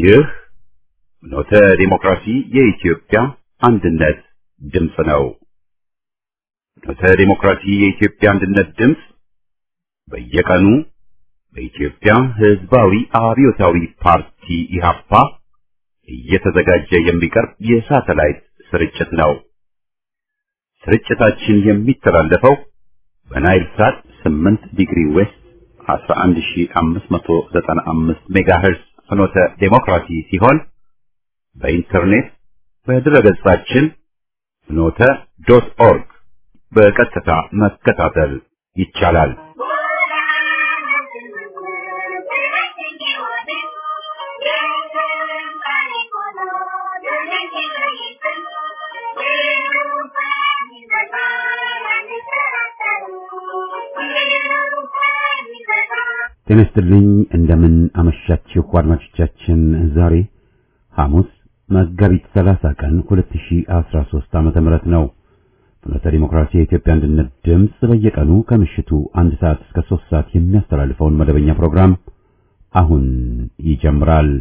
ይህ ኖተ ዲሞክራሲ የኢትዮጵያ አንድነት ድምፅ ነው። ኖተ ዲሞክራሲ የኢትዮጵያ አንድነት ድምፅ በየቀኑ በኢትዮጵያ ሕዝባዊ አብዮታዊ ፓርቲ ኢህአፓ እየተዘጋጀ የሚቀርብ የሳተላይት ስርጭት ነው። ስርጭታችን የሚተላለፈው በናይል ሳት 8 ዲግሪ ዌስት 11595 ሜጋሄርዝ ፍኖተ ዴሞክራሲ ሲሆን በኢንተርኔት በድረገጻችን ፍኖተ ዶት ኦርግ በቀጥታ መከታተል ይቻላል። ጤና ይስጥልኝ። እንደምን አመሻችሁ አድማጮቻችን። ዛሬ ሐሙስ መጋቢት 30 ቀን 2013 ዓመተ ምህረት ነው። ፍኖተ ዲሞክራሲ የኢትዮጵያ አንድነት ድምፅ በየቀኑ ከምሽቱ አንድ ሰዓት እስከ 3 ሰዓት የሚያስተላልፈውን መደበኛ ፕሮግራም አሁን ይጀምራል።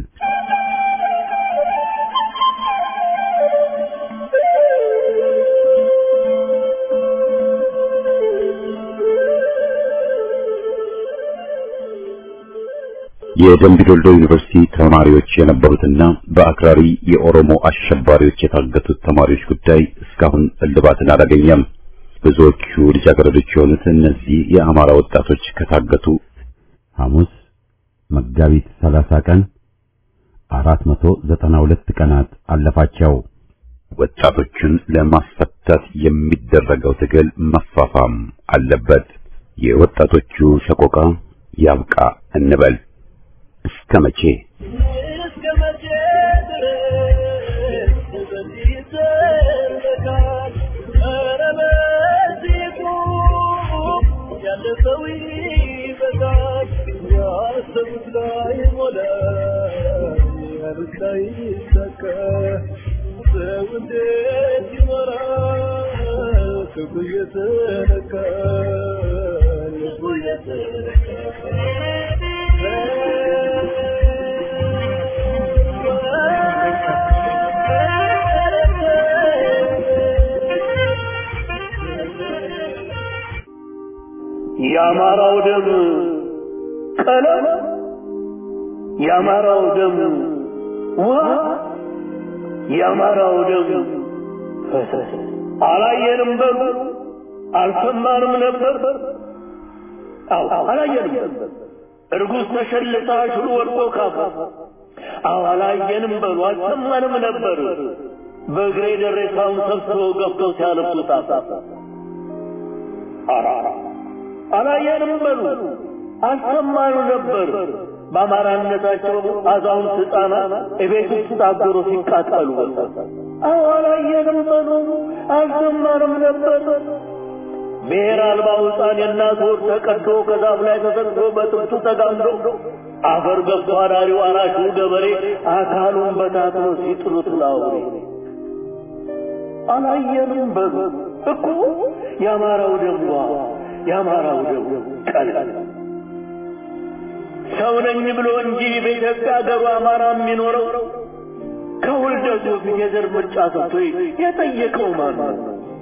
የደምቢ ዶልዶ ዩኒቨርሲቲ ተማሪዎች የነበሩትና በአክራሪ የኦሮሞ አሸባሪዎች የታገቱት ተማሪዎች ጉዳይ እስካሁን እልባትን አላገኘም። ብዙዎቹ ልጃገረዶች የሆኑት እነዚህ የአማራ ወጣቶች ከታገቱ ሐሙስ መጋቢት 30 ቀን 492 ቀናት አለፋቸው። ወጣቶቹን ለማስፈታት የሚደረገው ትግል መፋፋም አለበት። የወጣቶቹ ሰቆቃ ያብቃ እንበል። እስከ መቼ እስከ መቼ ድረስ በዚህ ይዘለቃል? ኧረ በዚህ ቁም፣ ያለፈው ይበቃል። ያሰቡት ላይ ሞላ፣ ያሉት ላይ ይሳካ። ሰው እንዴት ይኖራል? ክፉ እየተነካ ልቡ የአማራው ደም ቀለም የአማራው ደም ውሃ የአማራው ደም ፈሰስ አላየንም በሉ አልሰማንም ነበር አዎ አላየንም እርጉዝ ተሸልታ ሽሉ ወድቆ ካፋ አዎ አላየንም በሉ አልሰማንም ነበር በእግሬ ደሬሳውን ሰብስበው ገብተው ሲያነሱት አፋ አራራ አላየንም በሉ አልሰማኑ ነበር በአማራነታቸው አዛውንት ሕፃናት እቤት ውስጥ ታገሮ ሲቃጠሉ አዎ አላየንም በሉ አልሰማንም ነበር ብሔር አልባው ሕፃን የእናት ወር ተቀዶ ከዛፍ ላይ ተሰቅሎ በጥብቱ ተጋምዶ አፈር ገብቶ አዳሪው አራሹ ገበሬ አካሉን በታትኖ ሲጥሉት ላውሬ አላየንም በሉ እኮ የአማራው ደምዋ የአማራው ደም ቀላል ሰው ነኝ ብሎ እንጂ በኢትዮጵያ ሀገሩ አማራ የሚኖረው ከውልደቱ በፊት የዘር ምርጫ ሰጥቶ የጠየቀው ማን ነው?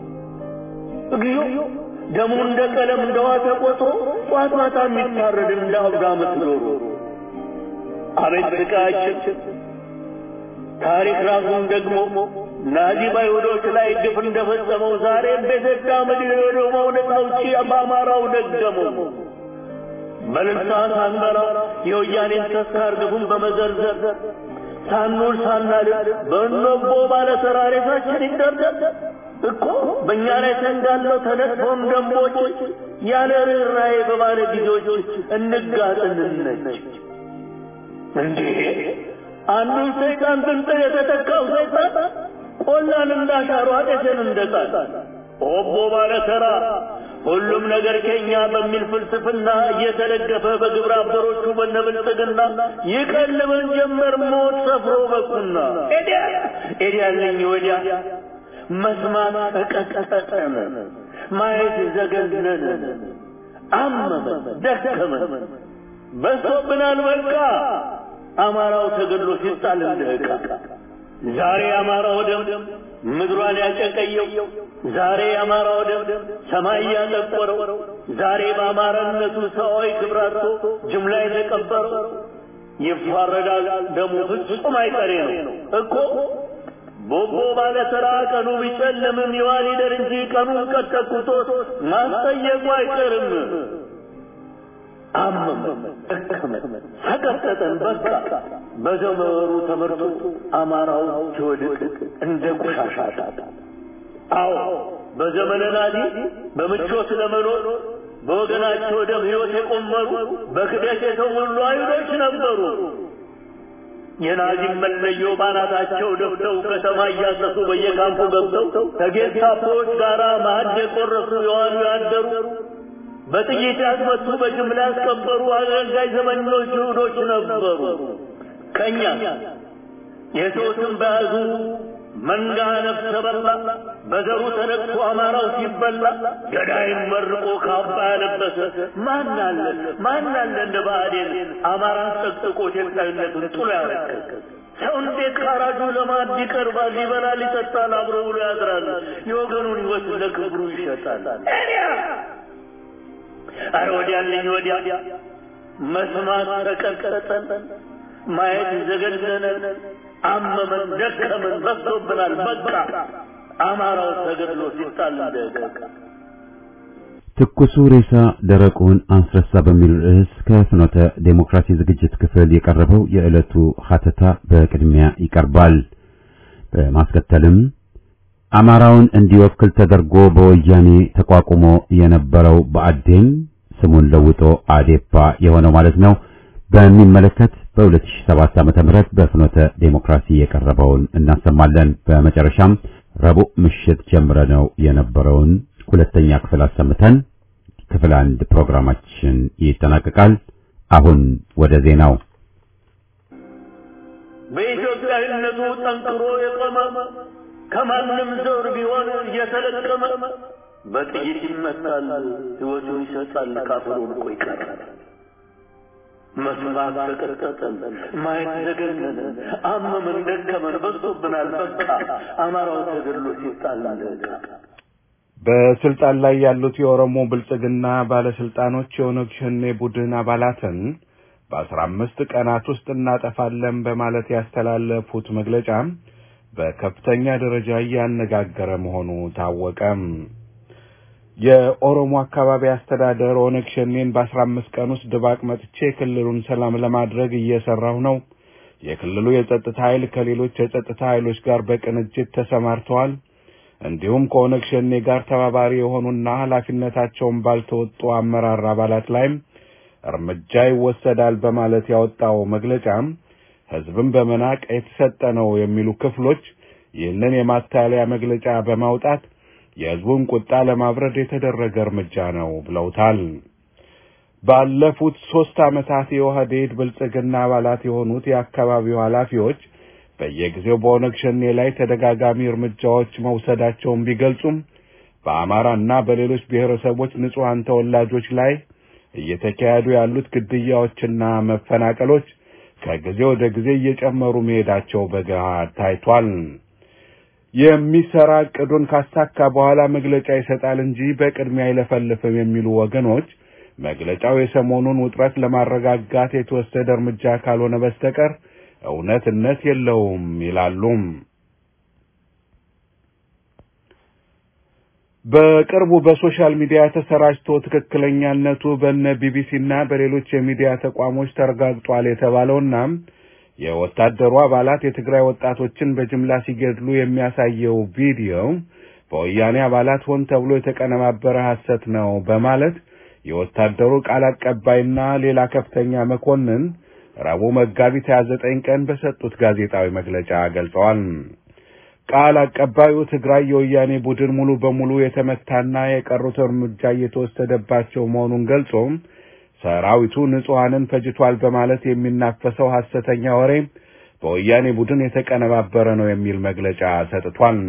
እግዚኦ ደሙ እንደ ቀለም እንደ ውሃ ተቆጥሮ ጧት ማታ የሚታረድ እንደ አብዳ ምትኖሩ አቤት ስቃያችን! ታሪክ ራሱን ደግሞ ናዚ በአይሁዶች ላይ ግፍ እንደፈጸመው ዛሬም በኢትዮጵያ ምድር ሄዶ መውደቅ ነው እንጂ በአማራው ደገመው። በልልታ ሳንበራ የወያኔን ተስካር ግፉን በመዘርዘር ሳንውል ሳናድር በእነቦ ባለ ተራሬታችን ይደርደር እኮ በእኛ ላይ ተንጋለው ተነጥፎም ደንቦች ያለ ርኅራኄ በባለ ጊዜዎች እንጋጥንነች እንዴ አንዱን ሰይጣን ብንጥል የተተካው ሰይጣን ቆላን እንዳሻሩ አጤትን እንደጣል ኦቦ ባለ ተራ ሁሉም ነገር ከኛ በሚል ፍልስፍና እየተደገፈ በግብረ አበሮቹ በነብልጽግና ይቀልበን ጀመር ሞት ሰፍሮ በቁና ኤዲያ ኤዲያለኝ ወዲያ መስማት እቀጠቀጠን ማየት ዘገነነን አመመን ደከመን በሶብናል በቃ አማራው ተገድሎ ሲጣል እንደ ዕቃ ዛሬ አማራው ደም ምድሯን ያጨቀየው ዛሬ አማራው ደም ሰማይ ያጠቆረው ዛሬ በአማራነቱ ሰዋዊ ክብራቶ ጅምላ የተቀበረው ይፋረዳል ደሙ ፍጹም አይቀሬ ነው እኮ ቦቦ ባለ ተራ ቀኑ ቢጨልምም ይዋል ይደር እንጂ ቀኑን ቀጠቁቶት ማስጠየቁ አይቀርም። አመመ፣ ደከመ፣ ሰቀጠጠን በቃ በዘመሩ ተመርቶ አማራው ሲወድቅ እንደ ቆሻሻ አዎ በዘመነ ናዚ በምቾት ለመኖር በወገናቸው ደም ሕይወት የቆመሩ በክደት የተሞሉ አይሁዶች ነበሩ። የናዚም መለዮ ባናታቸው ደፍተው ከተማ እያሰሱ በየካምፑ ገብተው ከጌስታፖዎች ጋር ማዕድ የቆረሱ የዋሉ ያደሩ በጥይት ያስመቱ በጅምላ ያስቀበሩ አገልጋይ ዘመኞች ይሁዶች ነበሩ። ከእኛ የሰው ስም በያዙ መንጋ ነፍሰ በላ በዘሩ ተነቅቶ አማራው ሲበላ ገዳይም መርቆ ካባ ያለበሰ ማን አለ ማን አለ እንደ ብአዴን አማራን ጠቅጥቆ ኢትዮጵያዊነቱን ጥሎ ያረከሰ ሰው እንዴት ካራጁ ለማዕድ ይቀርባል? ይበላል፣ ይጠጣል፣ አብሮ ብሎ ያድራል። የወገኑን ሕይወት ለክብሩ ይሸጣል። አረ ወዲያልኝ ወዲያ መስማት ተቀጠጠን፣ ማየት ዘገነነን፣ አመመን፣ ደከመን፣ በዝቶብናል። በቃ አማራው ተገድሎ ሲጣል እንደቀቀ ትኩሱ ሬሳ ደረቁን አስረሳ በሚል ርዕስ ከፍኖተ ዴሞክራሲ ዝግጅት ክፍል የቀረበው የዕለቱ ሀተታ በቅድሚያ ይቀርባል። በማስከተልም አማራውን እንዲወክል ተደርጎ በወያኔ ተቋቁሞ የነበረው ብአዴን ስሙን ለውጦ አዴፓ የሆነው ማለት ነው በሚመለከት በ2007 ዓመተ ምህረት በፍኖተ ዴሞክራሲ የቀረበውን እናሰማለን። በመጨረሻም ረቡዕ ምሽት ጀምረነው የነበረውን ሁለተኛ ክፍል አሰምተን ክፍል አንድ ፕሮግራማችን ይጠናቀቃል። አሁን ወደ ዜናው። በኢትዮጵያዊነቱ ጠንክሮ የቆመ ከማንም ዘር ቢሆን እየተለቀመ በጥይት ይመታል፣ ሕይወቱን ይሰጣል፣ ካፈሩ ወድቆ ይቀራል። መስማት ተቀጠጠን፣ ማየት ዘገነነን፣ አመመን፣ ደከመን፣ በዝቶብናል። በቃ አማራው ተገድሎ ሲጣል እንደዕቃ በስልጣን ላይ ያሉት የኦሮሞ ብልጽግና ባለስልጣኖች የኦነግ ሸኔ ቡድን አባላትን በአስራ አምስት ቀናት ውስጥ እናጠፋለን በማለት ያስተላለፉት መግለጫ በከፍተኛ ደረጃ እያነጋገረ መሆኑ ታወቀም። የኦሮሞ አካባቢ አስተዳደር ኦነግ ሸኔን በአስራ አምስት ቀን ውስጥ ድባቅ መጥቼ ክልሉን ሰላም ለማድረግ እየሰራሁ ነው። የክልሉ የጸጥታ ኃይል ከሌሎች የጸጥታ ኃይሎች ጋር በቅንጅት ተሰማርተዋል። እንዲሁም ከኦነግ ሸኔ ጋር ተባባሪ የሆኑና ኃላፊነታቸውን ባልተወጡ አመራር አባላት ላይም እርምጃ ይወሰዳል በማለት ያወጣው መግለጫም ሕዝብን በመናቅ የተሰጠ ነው የሚሉ ክፍሎች ይህንን የማታለያ መግለጫ በማውጣት የሕዝቡን ቁጣ ለማብረድ የተደረገ እርምጃ ነው ብለውታል። ባለፉት ሦስት ዓመታት የኦህዴድ ብልጽግና አባላት የሆኑት የአካባቢው ኃላፊዎች በየጊዜው በኦነግ ሸኔ ላይ ተደጋጋሚ እርምጃዎች መውሰዳቸውን ቢገልጹም በአማራና በሌሎች ብሔረሰቦች ንጹሐን ተወላጆች ላይ እየተካሄዱ ያሉት ግድያዎችና መፈናቀሎች ከጊዜ ወደ ጊዜ እየጨመሩ መሄዳቸው በገሃድ ታይቷል። የሚሰራ ዕቅዱን ካሳካ በኋላ መግለጫ ይሰጣል እንጂ በቅድሚያ አይለፈልፍም የሚሉ ወገኖች መግለጫው የሰሞኑን ውጥረት ለማረጋጋት የተወሰደ እርምጃ ካልሆነ በስተቀር እውነትነት የለውም ይላሉም። በቅርቡ በሶሻል ሚዲያ ተሰራጭቶ ትክክለኛነቱ በነ ቢቢሲና በሌሎች የሚዲያ ተቋሞች ተረጋግጧል የተባለውና የወታደሩ አባላት የትግራይ ወጣቶችን በጅምላ ሲገድሉ የሚያሳየው ቪዲዮ በወያኔ አባላት ሆን ተብሎ የተቀነባበረ ሐሰት ነው በማለት የወታደሩ ቃል አቀባይና ሌላ ከፍተኛ መኮንን ረቡዕ መጋቢት 29 ቀን በሰጡት ጋዜጣዊ መግለጫ ገልጸዋል። ቃል አቀባዩ ትግራይ የወያኔ ቡድን ሙሉ በሙሉ የተመታና የቀሩት እርምጃ እየተወሰደባቸው መሆኑን ገልጾ ሰራዊቱ ንጹሐንን ፈጅቷል በማለት የሚናፈሰው ሐሰተኛ ወሬ በወያኔ ቡድን የተቀነባበረ ነው የሚል መግለጫ ሰጥቷል።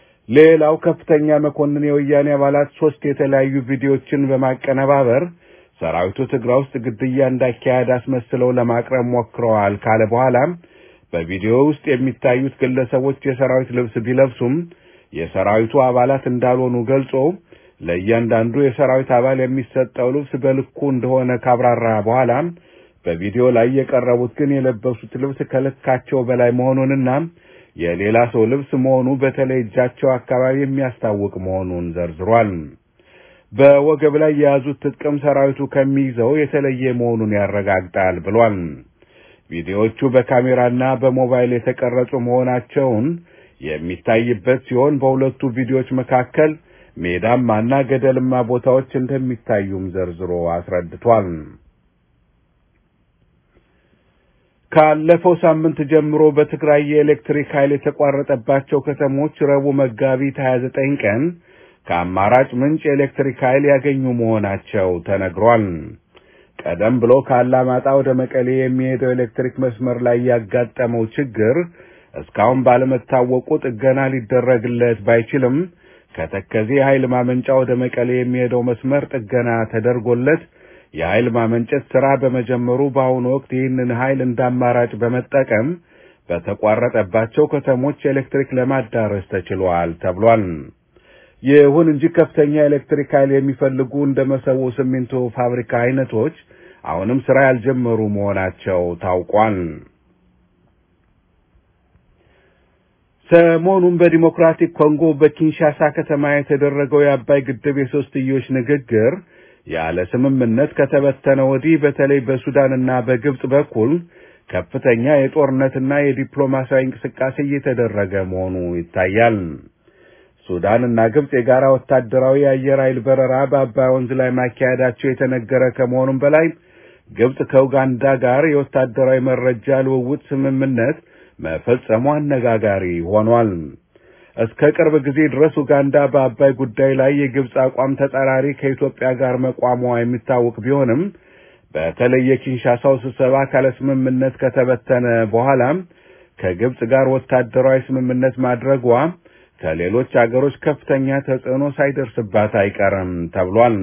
ሌላው ከፍተኛ መኮንን የወያኔ አባላት ሶስት የተለያዩ ቪዲዮዎችን በማቀነባበር ሰራዊቱ ትግራይ ውስጥ ግድያ እንዳካሄድ አስመስለው ለማቅረብ ሞክረዋል ካለ በኋላም በቪዲዮ ውስጥ የሚታዩት ግለሰቦች የሰራዊት ልብስ ቢለብሱም የሰራዊቱ አባላት እንዳልሆኑ ገልጾ ለእያንዳንዱ የሰራዊት አባል የሚሰጠው ልብስ በልኩ እንደሆነ ካብራራ በኋላ በቪዲዮ ላይ የቀረቡት ግን የለበሱት ልብስ ከልካቸው በላይ መሆኑንና የሌላ ሰው ልብስ መሆኑ በተለይ እጃቸው አካባቢ የሚያስታውቅ መሆኑን ዘርዝሯል። በወገብ ላይ የያዙት ጥቅም ሰራዊቱ ከሚይዘው የተለየ መሆኑን ያረጋግጣል ብሏል። ቪዲዮዎቹ በካሜራና በሞባይል የተቀረጹ መሆናቸውን የሚታይበት ሲሆን በሁለቱ ቪዲዮዎች መካከል ሜዳማና ገደልማ ቦታዎች እንደሚታዩም ዘርዝሮ አስረድቷል። ካለፈው ሳምንት ጀምሮ በትግራይ የኤሌክትሪክ ኃይል የተቋረጠባቸው ከተሞች ረቡዕ መጋቢት 29 ቀን ከአማራጭ ምንጭ የኤሌክትሪክ ኃይል ያገኙ መሆናቸው ተነግሯል። ቀደም ብሎ ከአላማጣ ወደ መቀሌ የሚሄደው ኤሌክትሪክ መስመር ላይ ያጋጠመው ችግር እስካሁን ባለመታወቁ ጥገና ሊደረግለት ባይችልም ከተከዜ የኃይል ማመንጫ ወደ መቀሌ የሚሄደው መስመር ጥገና ተደርጎለት የኃይል ማመንጨት ሥራ በመጀመሩ በአሁኑ ወቅት ይህንን ኃይል እንደ አማራጭ በመጠቀም በተቋረጠባቸው ከተሞች ኤሌክትሪክ ለማዳረስ ተችሏል ተብሏል። ይሁን እንጂ ከፍተኛ ኤሌክትሪክ ኃይል የሚፈልጉ እንደ መሰቦ ሲሚንቶ ፋብሪካ አይነቶች አሁንም ሥራ ያልጀመሩ መሆናቸው ታውቋል። ሰሞኑን በዲሞክራቲክ ኮንጎ በኪንሻሳ ከተማ የተደረገው የአባይ ግድብ የሶስትዮሽ ንግግር ያለ ስምምነት ከተበተነ ወዲህ በተለይ በሱዳንና በግብጽ በኩል ከፍተኛ የጦርነትና የዲፕሎማሲያዊ እንቅስቃሴ እየተደረገ መሆኑ ይታያል። ሱዳንና ግብጽ የጋራ ወታደራዊ የአየር ኃይል በረራ በአባይ ወንዝ ላይ ማካሄዳቸው የተነገረ ከመሆኑም በላይ ግብጽ ከኡጋንዳ ጋር የወታደራዊ መረጃ ልውውጥ ስምምነት መፈጸሙ አነጋጋሪ ሆኗል። እስከ ቅርብ ጊዜ ድረስ ኡጋንዳ በአባይ ጉዳይ ላይ የግብጽ አቋም ተጻራሪ ከኢትዮጵያ ጋር መቋሟ የሚታወቅ ቢሆንም በተለይ የኪንሻሳው ስብሰባ ካለ ስምምነት ከተበተነ በኋላም ከግብጽ ጋር ወታደራዊ ስምምነት ማድረጓ ከሌሎች አገሮች ከፍተኛ ተጽዕኖ ሳይደርስባት አይቀርም ተብሏል።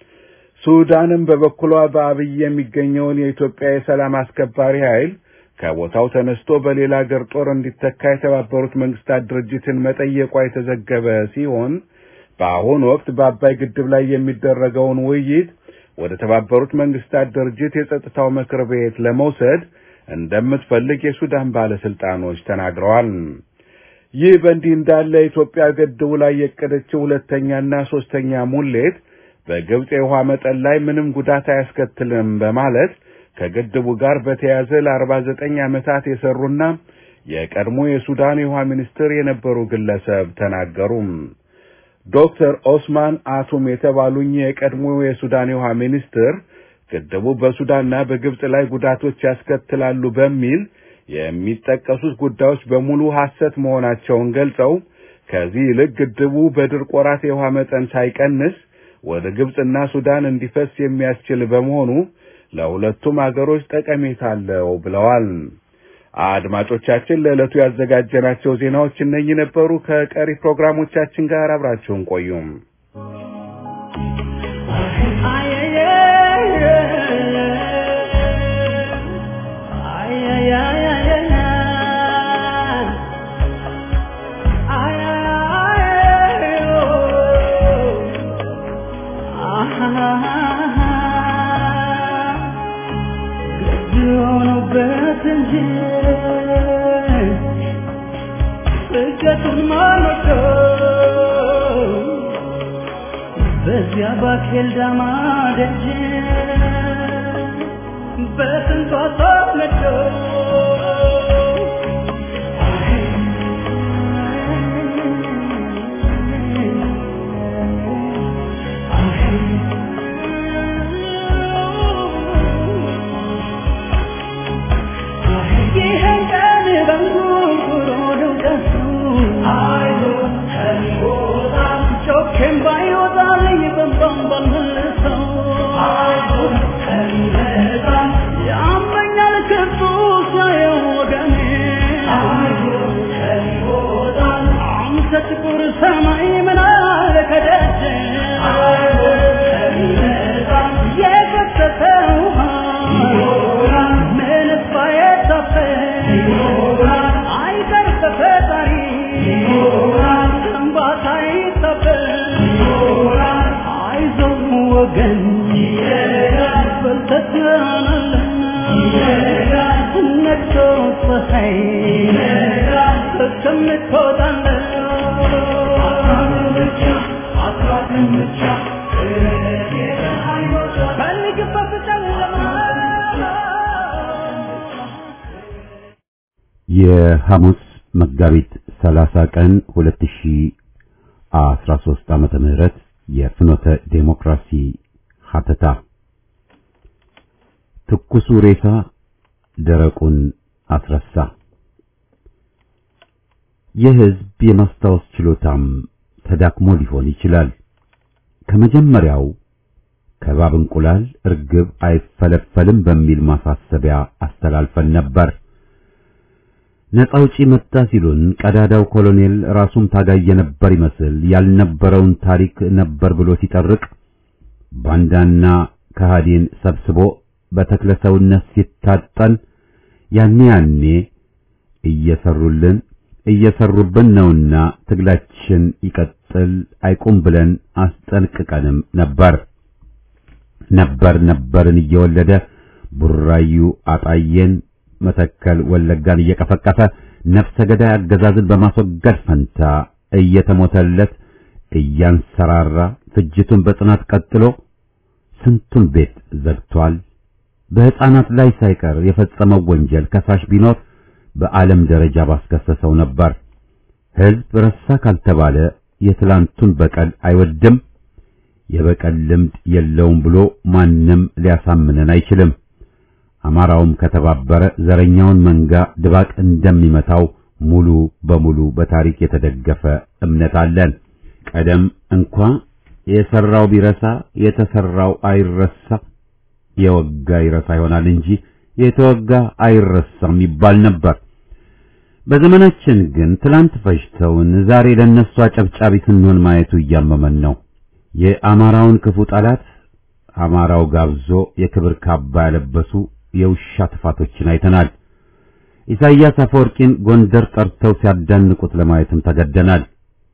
ሱዳንም በበኩሏ በአብይ የሚገኘውን የኢትዮጵያ የሰላም አስከባሪ ኃይል ከቦታው ተነስቶ በሌላ አገር ጦር እንዲተካ የተባበሩት መንግስታት ድርጅትን መጠየቋ የተዘገበ ሲሆን በአሁኑ ወቅት በአባይ ግድብ ላይ የሚደረገውን ውይይት ወደ ተባበሩት መንግስታት ድርጅት የጸጥታው ምክር ቤት ለመውሰድ እንደምትፈልግ የሱዳን ባለስልጣኖች ተናግረዋል። ይህ በእንዲህ እንዳለ ኢትዮጵያ ግድቡ ላይ የቀደችው ሁለተኛና ሶስተኛ ሙሌት በግብጽ የውሃ መጠን ላይ ምንም ጉዳት አያስከትልም በማለት ከግድቡ ጋር በተያያዘ ለአርባ ዘጠኝ ዓመታት የሰሩና የቀድሞ የሱዳን የውሃ ሚኒስትር የነበሩ ግለሰብ ተናገሩ። ዶክተር ኦስማን አቱም የተባሉኝ የቀድሞ የሱዳን የውሃ ሚኒስትር ግድቡ በሱዳንና በግብጽ ላይ ጉዳቶች ያስከትላሉ በሚል የሚጠቀሱት ጉዳዮች በሙሉ ሐሰት መሆናቸውን ገልጸው ከዚህ ይልቅ ግድቡ በድርቅ ወራት የውሃ መጠን ሳይቀንስ ወደ ግብጽና ሱዳን እንዲፈስ የሚያስችል በመሆኑ ለሁለቱም አገሮች ጠቀሜታ አለው ብለዋል። አድማጮቻችን ለዕለቱ ያዘጋጀናቸው ዜናዎች እነኚህ ነበሩ። ከቀሪ ፕሮግራሞቻችን ጋር አብራችሁን ቆዩም። በዚያ ባኬል ዳማ ደጅ በስንቷ ታመጆ ይህን ቀን በንጉሮ ልውቀሱ አይዞህ ከሚወጣም ጮኬም ባይወጣልኝ በንባም ባልመልሰው አይዞህ ከሚመጣም ያመኛል ክፉ ወገን በልተናልና ነግቶ ፀሐይ እስከምትወጣለን የሐሙስ መጋቢት 30 ቀን 2013 ዓመተ ምህረት የፍኖተ ዴሞክራሲ ሀተታ ትኩሱ ሬሳ ደረቁን አስረሳ። የሕዝብ የማስታወስ ችሎታም ተዳክሞ ሊሆን ይችላል። ከመጀመሪያው ከባብ እንቁላል እርግብ አይፈለፈልም በሚል ማሳሰቢያ አስተላልፈን ነበር። ነፃ አውጪ መጣ ሲሉን ቀዳዳው ኮሎኔል ራሱም ታጋይ የነበር ይመስል ያልነበረውን ታሪክ ነበር ብሎ ሲጠርቅ ባንዳና ከሃዲን ሰብስቦ በተክለ ሰውነት ሲታጠን ያኔ ያኔ እየሰሩልን እየሰሩብን ነውና ትግላችን ይቀጥል አይቁም ብለን አስጠንቅቀንም ነበር። ነበር ነበርን እየወለደ ቡራዩ አጣየን መተከል ወለጋን እየቀፈቀፈ ነፍሰ ገዳይ አገዛዝን በማስወገድ ፈንታ እየተሞተለት እያንሰራራ ፍጅቱን በጽናት ቀጥሎ ስንቱን ቤት ዘግቷል። በሕፃናት ላይ ሳይቀር የፈጸመው ወንጀል ከሳሽ ቢኖር በዓለም ደረጃ ባስከሰሰው ነበር። ሕዝብ ረሳ ካልተባለ የትላንቱን በቀል አይወድም፣ የበቀል ልምድ የለውም ብሎ ማንም ሊያሳምነን አይችልም። አማራውም ከተባበረ ዘረኛውን መንጋ ድባቅ እንደሚመታው ሙሉ በሙሉ በታሪክ የተደገፈ እምነት አለን። ቀደም እንኳ የሰራው ቢረሳ የተሰራው አይረሳ፣ የወጋ ይረሳ ይሆናል እንጂ የተወጋ አይረሳም ይባል ነበር። በዘመናችን ግን ትላንት ፈጅተውን ዛሬ ለነሱ አጨብጫቢ ስንሆን ማየቱ እያመመን ነው። የአማራውን ክፉ ጠላት አማራው ጋብዞ የክብር ካባ ያለበሱ የውሻ ጥፋቶችን አይተናል። ኢሳይያስ አፈወርቂን ጎንደር ጠርተው ሲያዳንቁት ለማየትም ተገደናል።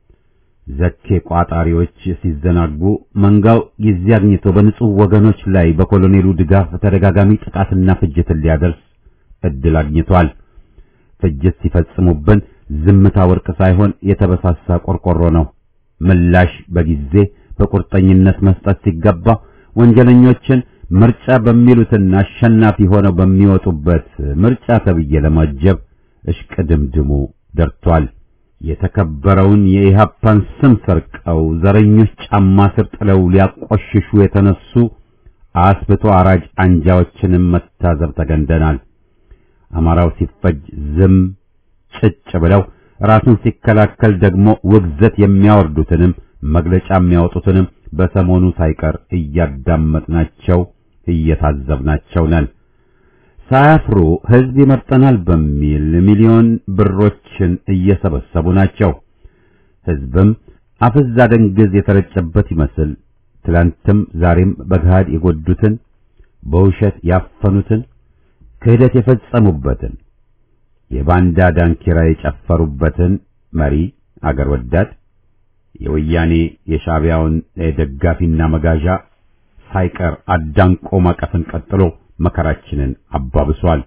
ዘኬ ቋጣሪዎች ሲዘናጉ መንጋው ጊዜ አግኝቶ በንጹህ ወገኖች ላይ በኮሎኔሉ ድጋፍ ተደጋጋሚ ጥቃትና ፍጅትን ሊያደርስ እድል አግኝቷል። ፍጅት ሲፈጽሙብን ዝምታ ወርቅ ሳይሆን የተበሳሳ ቆርቆሮ ነው። ምላሽ በጊዜ በቁርጠኝነት መስጠት ሲገባ ወንጀለኞችን ምርጫ በሚሉትና አሸናፊ ሆነው በሚወጡበት ምርጫ ተብዬ ለማጀብ እሽቅድምድሙ ደርቷል። የተከበረውን የኢሃፓን ስም ሰርቀው ዘረኞች ጫማ ስር ጥለው ሊያቆሽሹ የተነሱ አስብቶ አራጅ አንጃዎችንም መታዘብ ተገንደናል። አማራው ሲፈጅ ዝም ጭጭ ብለው ራሱን ሲከላከል ደግሞ ውግዘት የሚያወርዱትንም መግለጫ የሚያወጡትንም በሰሞኑ ሳይቀር እያዳመጥናቸው እየታዘብናቸው ነን። ሳያፍሩ ሕዝብ ይመርጠናል በሚል ሚሊዮን ብሮችን እየሰበሰቡ ናቸው። ሕዝብም አፍዝ አደንግዝ የተረጨበት ይመስል ትላንትም ዛሬም በገሃድ የጎዱትን በውሸት ያፈኑትን ክህደት የፈጸሙበትን የባንዳ ዳንኪራ የጨፈሩበትን መሪ አገር ወዳድ የወያኔ የሻዕቢያውን ደጋፊና መጋዣ ሳይቀር አዳንቆ ማቀፍን ቀጥሎ መከራችንን አባብሷል።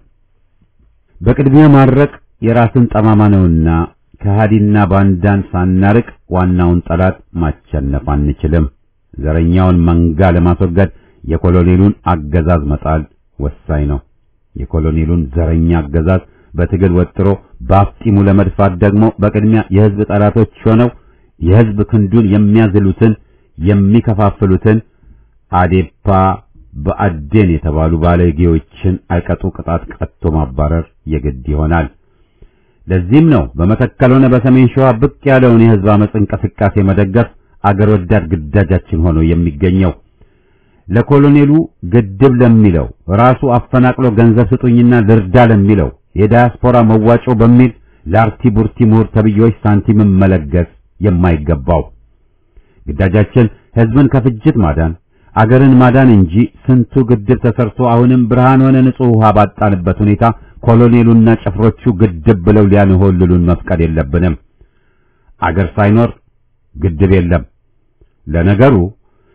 በቅድሚያ ማድረቅ የራስን ጠማማ ነውና ከሃዲና ባንዳን ሳናርቅ ዋናውን ጠላት ማቸነፍ አንችልም። ዘረኛውን መንጋ ለማስወገድ የኮሎኔሉን አገዛዝ መጣል ወሳኝ ነው። የኮሎኔሉን ዘረኛ አገዛዝ በትግል ወጥሮ በአፍጢሙ ለመድፋት ደግሞ በቅድሚያ የሕዝብ ጠላቶች ሆነው የሕዝብ ክንዱን የሚያዝሉትን የሚከፋፍሉትን አዴፓ በአዴን የተባሉ ባለጌዎችን አይቀጡ ቅጣት ቀጥቶ ማባረር የግድ ይሆናል። ለዚህም ነው በመተከል ሆነ በሰሜን ሸዋ ብቅ ያለውን የሕዝብ አመጽ እንቅስቃሴ መደገፍ አገር ወዳድ ግዳጃችን ሆኖ የሚገኘው። ለኮሎኔሉ ግድብ ለሚለው ራሱ አፈናቅሎ ገንዘብ ስጡኝና ልርዳ ለሚለው የዳያስፖራ መዋጮ በሚል ለአርቲ ቡርቲ ምሁር ተብዬዎች ሳንቲምን መለገስ የማይገባው ግዳጃችን ሕዝብን ከፍጅት ማዳን አገርን ማዳን እንጂ ስንቱ ግድብ ተሰርቶ አሁንም ብርሃን ሆነ ንጹህ ውሃ ባጣንበት ሁኔታ ኮሎኔሉና ጭፍሮቹ ግድብ ብለው ሊያንሆልሉን መፍቀድ የለብንም። አገር ሳይኖር ግድብ የለም። ለነገሩ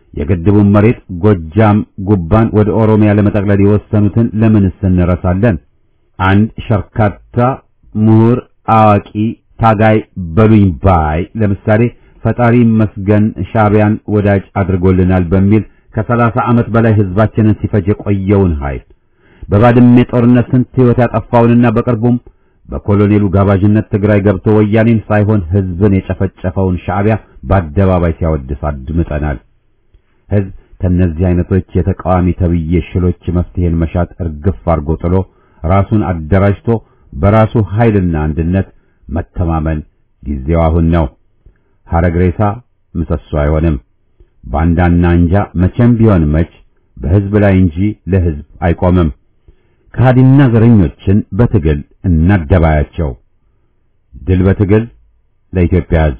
የግድቡን መሬት ጎጃም ጉባን ወደ ኦሮሚያ ለመጠቅለል የወሰኑትን ለምንስ እንረሳለን? አንድ ሸርካታ ምሁር፣ አዋቂ፣ ታጋይ በሉኝ ባይ ለምሳሌ ፈጣሪ መስገን ሻዕቢያን ወዳጅ አድርጎልናል በሚል ከሰላሳ ዓመት በላይ ህዝባችንን ሲፈጅ የቆየውን ኃይል በባድሜ ጦርነት ስንት ሕይወት ያጠፋውንና በቅርቡም በኮሎኔሉ ጋባዥነት ትግራይ ገብቶ ወያኔን ሳይሆን ህዝብን የጨፈጨፈውን ሻዕቢያ በአደባባይ ሲያወድስ አድምጠናል። ህዝብ ከነዚህ አይነቶች የተቃዋሚ ተብዬ ሽሎች መፍትሄን መሻት እርግፍ አርጎ ጥሎ ራሱን አደራጅቶ በራሱ ኃይልና አንድነት መተማመን ጊዜው አሁን ነው። ሐረግ ሬሳ ምሰሶ አይሆንም። ባንዳና አንጃ መቼም ቢሆን መች በህዝብ ላይ እንጂ ለህዝብ አይቆምም። ከሃዲና ዘረኞችን በትግል እናደባያቸው። ድል በትግል ለኢትዮጵያ ህዝብ።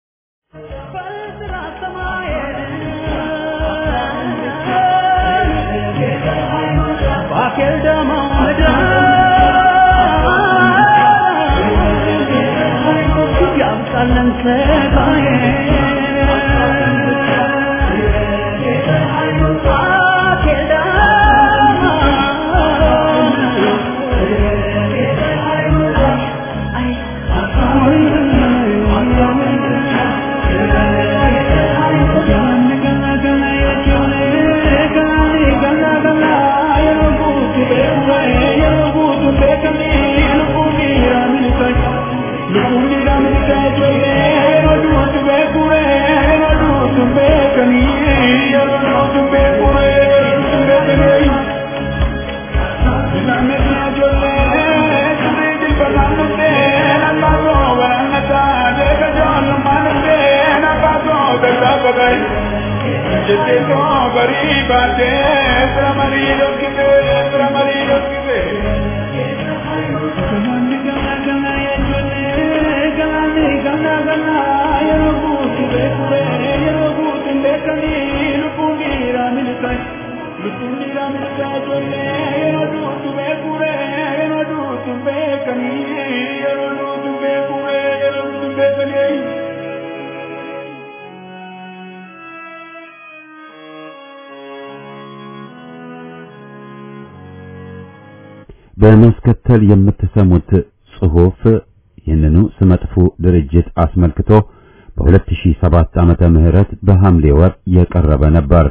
በማስከተል የምትሰሙት ጽሑፍ ይህንኑ ስመጥፉ ድርጅት አስመልክቶ በ2007 ዓመተ ምህረት በሐምሌ ወር የቀረበ ነበር።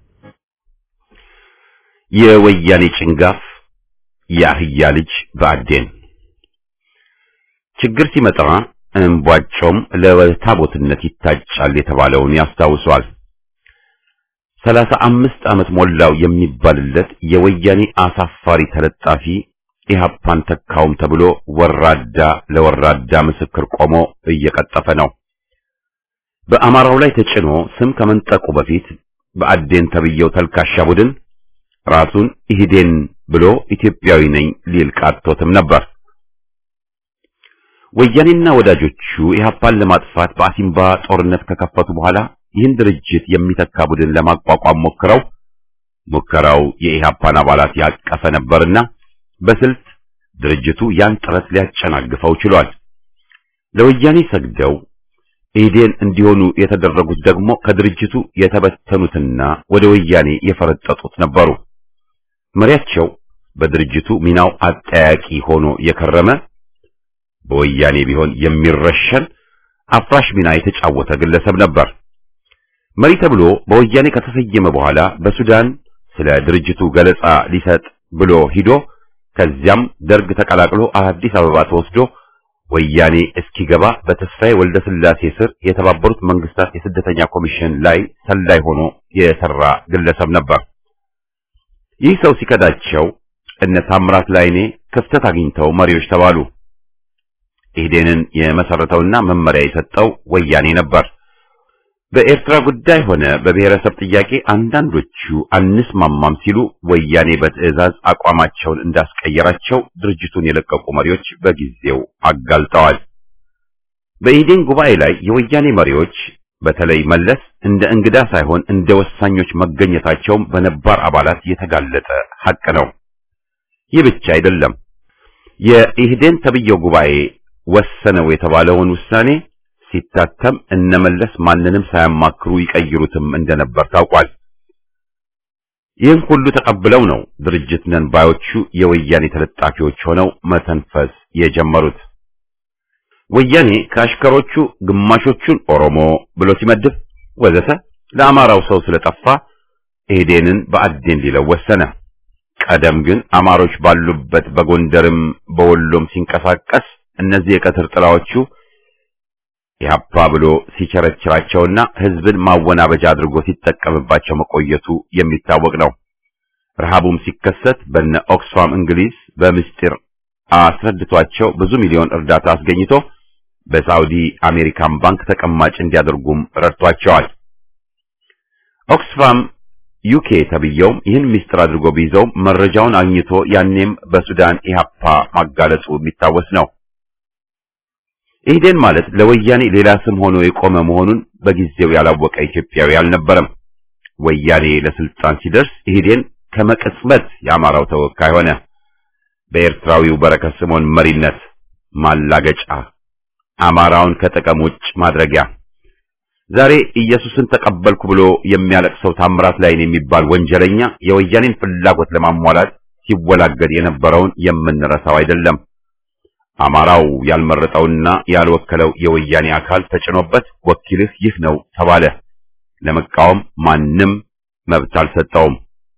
የወያኔ ጭንጋፍ የአህያ ልጅ በአዴን ችግር ሲመጣ እምቧጮም ለታቦትነት ይታጫል የተባለውን ያስታውሷል። ሰላሳ አምስት ዓመት ሞላው የሚባልለት የወያኔ አሳፋሪ ተለጣፊ ኢህአፓን ተካውም ተብሎ ወራዳ ለወራዳ ምስክር ቆሞ እየቀጠፈ ነው። በአማራው ላይ ተጭኖ ስም ከመንጠቁ በፊት በአዴን ተብየው ተልካሻ ቡድን ራሱን ኢህዴን ብሎ ኢትዮጵያዊ ነኝ ሊል ቃቶትም ነበር። ወያኔና ወዳጆቹ ኢህአፓን ለማጥፋት በአሲምባ ጦርነት ከከፈቱ በኋላ ይህን ድርጅት የሚተካ ቡድን ለማቋቋም ሞክረው ሙከራው የኢህአፓን አባላት ያቀፈ ነበርና በስልት ድርጅቱ ያን ጥረት ሊያጨናግፈው ችሏል። ለወያኔ ሰግደው ኢህዴን እንዲሆኑ የተደረጉት ደግሞ ከድርጅቱ የተበተኑትና ወደ ወያኔ የፈረጠጡት ነበሩ። መሪያቸው በድርጅቱ ሚናው አጠያቂ ሆኖ የከረመ በወያኔ ቢሆን የሚረሸን አፍራሽ ሚና የተጫወተ ግለሰብ ነበር። መሪ ተብሎ በወያኔ ከተሰየመ በኋላ በሱዳን ስለ ድርጅቱ ገለጻ ሊሰጥ ብሎ ሂዶ ከዚያም ደርግ ተቀላቅሎ አዲስ አበባ ተወስዶ ወያኔ እስኪገባ በተስፋዬ ወልደ ስላሴ ስር የተባበሩት መንግስታት የስደተኛ ኮሚሽን ላይ ሰላይ ሆኖ የሰራ ግለሰብ ነበር። ይህ ሰው ሲከዳቸው እነ ታምራት ላይኔ ክፍተት አግኝተው መሪዎች ተባሉ። ኢህዴንን የመሰረተውና መመሪያ የሰጠው ወያኔ ነበር። በኤርትራ ጉዳይ ሆነ በብሔረሰብ ጥያቄ አንዳንዶቹ አንስማማም ሲሉ ወያኔ በትዕዛዝ አቋማቸውን እንዳስቀየራቸው ድርጅቱን የለቀቁ መሪዎች በጊዜው አጋልጠዋል። በኢህዴን ጉባኤ ላይ የወያኔ መሪዎች በተለይ መለስ እንደ እንግዳ ሳይሆን እንደ ወሳኞች መገኘታቸውም በነባር አባላት የተጋለጠ ሐቅ ነው። ይህ ብቻ አይደለም። የኢህዴን ተብየው ጉባኤ ወሰነው የተባለውን ውሳኔ ሲታተም እነመለስ ማንንም ሳያማክሩ ይቀይሩትም እንደነበር ታውቋል። ይህን ሁሉ ተቀብለው ነው ድርጅት ነን ባዮቹ የወያኔ ተለጣፊዎች ሆነው መተንፈስ የጀመሩት። ወያኔ ከአሽከሮቹ ግማሾቹን ኦሮሞ ብሎ ሲመድብ ወዘተ ለአማራው ሰው ስለጠፋ ኢህዴንን በአዴን ሊለው ወሰነ። ቀደም ግን አማሮች ባሉበት በጎንደርም በወሎም ሲንቀሳቀስ እነዚህ የቀትር ጥላዎቹ ኢህአፓ ብሎ ሲቸረችራቸውና ህዝብን ማወናበጃ አድርጎ ሲጠቀምባቸው መቆየቱ የሚታወቅ ነው። ረሃቡም ሲከሰት በነ ኦክስፋም እንግሊዝ በምስጢር አስረድቷቸው ብዙ ሚሊዮን እርዳታ አስገኝቶ በሳውዲ አሜሪካን ባንክ ተቀማጭ እንዲያደርጉም ረድቷቸዋል። ኦክስፋም ዩኬ ተብየውም ይህን ምስጢር አድርጎ ቢይዘውም መረጃውን አግኝቶ ያኔም በሱዳን ኢህአፓ ማጋለጹ የሚታወስ ነው። ኢህዴን ማለት ለወያኔ ሌላ ስም ሆኖ የቆመ መሆኑን በጊዜው ያላወቀ ኢትዮጵያዊ አልነበረም። ወያኔ ለስልጣን ሲደርስ ኢህዴን ከመቀጽበት የአማራው ተወካይ ሆነ። በኤርትራዊው በረከት ስምዖን መሪነት ማላገጫ፣ አማራውን ከጥቅም ውጭ ማድረጊያ። ዛሬ ኢየሱስን ተቀበልኩ ብሎ የሚያለቅሰው ታምራት ላይን የሚባል ወንጀለኛ የወያኔን ፍላጎት ለማሟላት ሲወላገድ የነበረውን የምንረሳው አይደለም። አማራው ያልመረጠውና ያልወከለው የወያኔ አካል ተጭኖበት ወኪልህ ይህ ነው ተባለ። ለመቃወም ማንም መብት አልሰጠውም።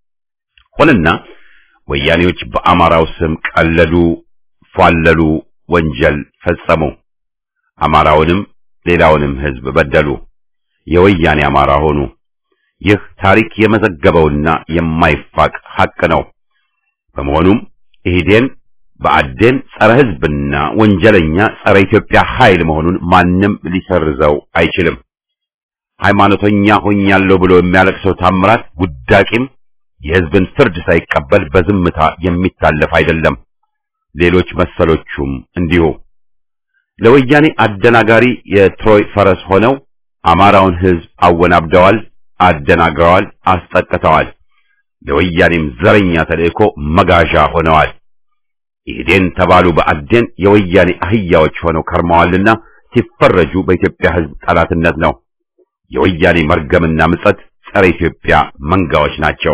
ሆነና ወያኔዎች በአማራው ስም ቀለዱ፣ ፏለሉ፣ ወንጀል ፈጸሙ። አማራውንም ሌላውንም ሕዝብ በደሉ። የወያኔ አማራ ሆኑ። ይህ ታሪክ የመዘገበውና የማይፋቅ ሐቅ ነው። በመሆኑም ኢህዴን በአዴን ጸረ ሕዝብና ወንጀለኛ ጸረ ኢትዮጵያ ኃይል መሆኑን ማንም ሊሰርዘው አይችልም። ሃይማኖተኛ ሆኛለሁ ብሎ የሚያለቅሰው ታምራት ውዳቂም የሕዝብን ፍርድ ሳይቀበል በዝምታ የሚታለፍ አይደለም። ሌሎች መሰሎቹም እንዲሁ ለወያኔ አደናጋሪ የትሮይ ፈረስ ሆነው አማራውን ሕዝብ አወናብደዋል፣ አደናግረዋል፣ አስጠቅተዋል። ለወያኔም ዘረኛ ተልእኮ መጋዣ ሆነዋል። ኢህዴን ተባሉ በአዴን የወያኔ አህያዎች ሆነው ከርመዋልና ሲፈረጁ በኢትዮጵያ ሕዝብ ጠላትነት ነው። የወያኔ መርገምና ምጸት ጸረ ኢትዮጵያ መንጋዎች ናቸው።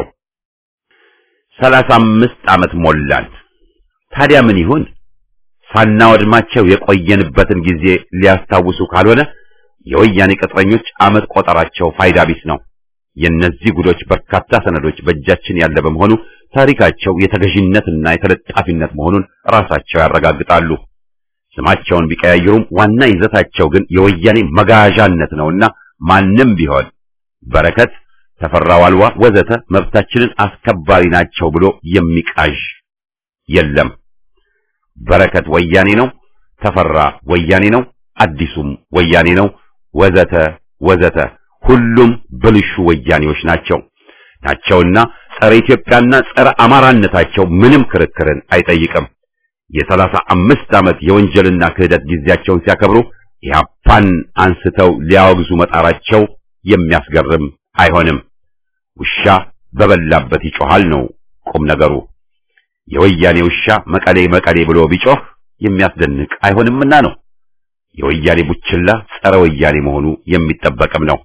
ሰላሳ አምስት ዓመት ሞላን። ታዲያ ምን ይሁን? ሳናወድማቸው የቆየንበትን ጊዜ ሊያስታውሱ ካልሆነ የወያኔ ቅጥረኞች ዓመት ቆጠራቸው ፋይዳ ቢስ ነው። የእነዚህ ጉዶች በርካታ ሰነዶች በእጃችን ያለ በመሆኑ ታሪካቸው የተገዥነትና የተለጣፊነት መሆኑን ራሳቸው ያረጋግጣሉ። ስማቸውን ቢቀያይሩም ዋና ይዘታቸው ግን የወያኔ መጋዣነት ነውና ማንም ቢሆን በረከት፣ ተፈራ ዋልዋ ወዘተ መብታችንን አስከባሪ ናቸው ብሎ የሚቃዥ የለም። በረከት ወያኔ ነው፣ ተፈራ ወያኔ ነው፣ አዲሱም ወያኔ ነው፣ ወዘተ ወዘተ ሁሉም ብልሹ ወያኔዎች ናቸው ናቸውና ጸረ ኢትዮጵያና ጸረ አማራነታቸው ምንም ክርክርን አይጠይቅም። የሰላሳ አምስት ዓመት የወንጀልና ክህደት ጊዜያቸውን ሲያከብሩ ኢህአፓን አንስተው ሊያወግዙ መጣራቸው የሚያስገርም አይሆንም። ውሻ በበላበት ይጮሃል ነው ቁም ነገሩ። የወያኔ ውሻ መቀሌ መቀሌ ብሎ ቢጮህ የሚያስደንቅ አይሆንምና ነው። የወያኔ ቡችላ ጸረ ወያኔ መሆኑ የሚጠበቅም ነው።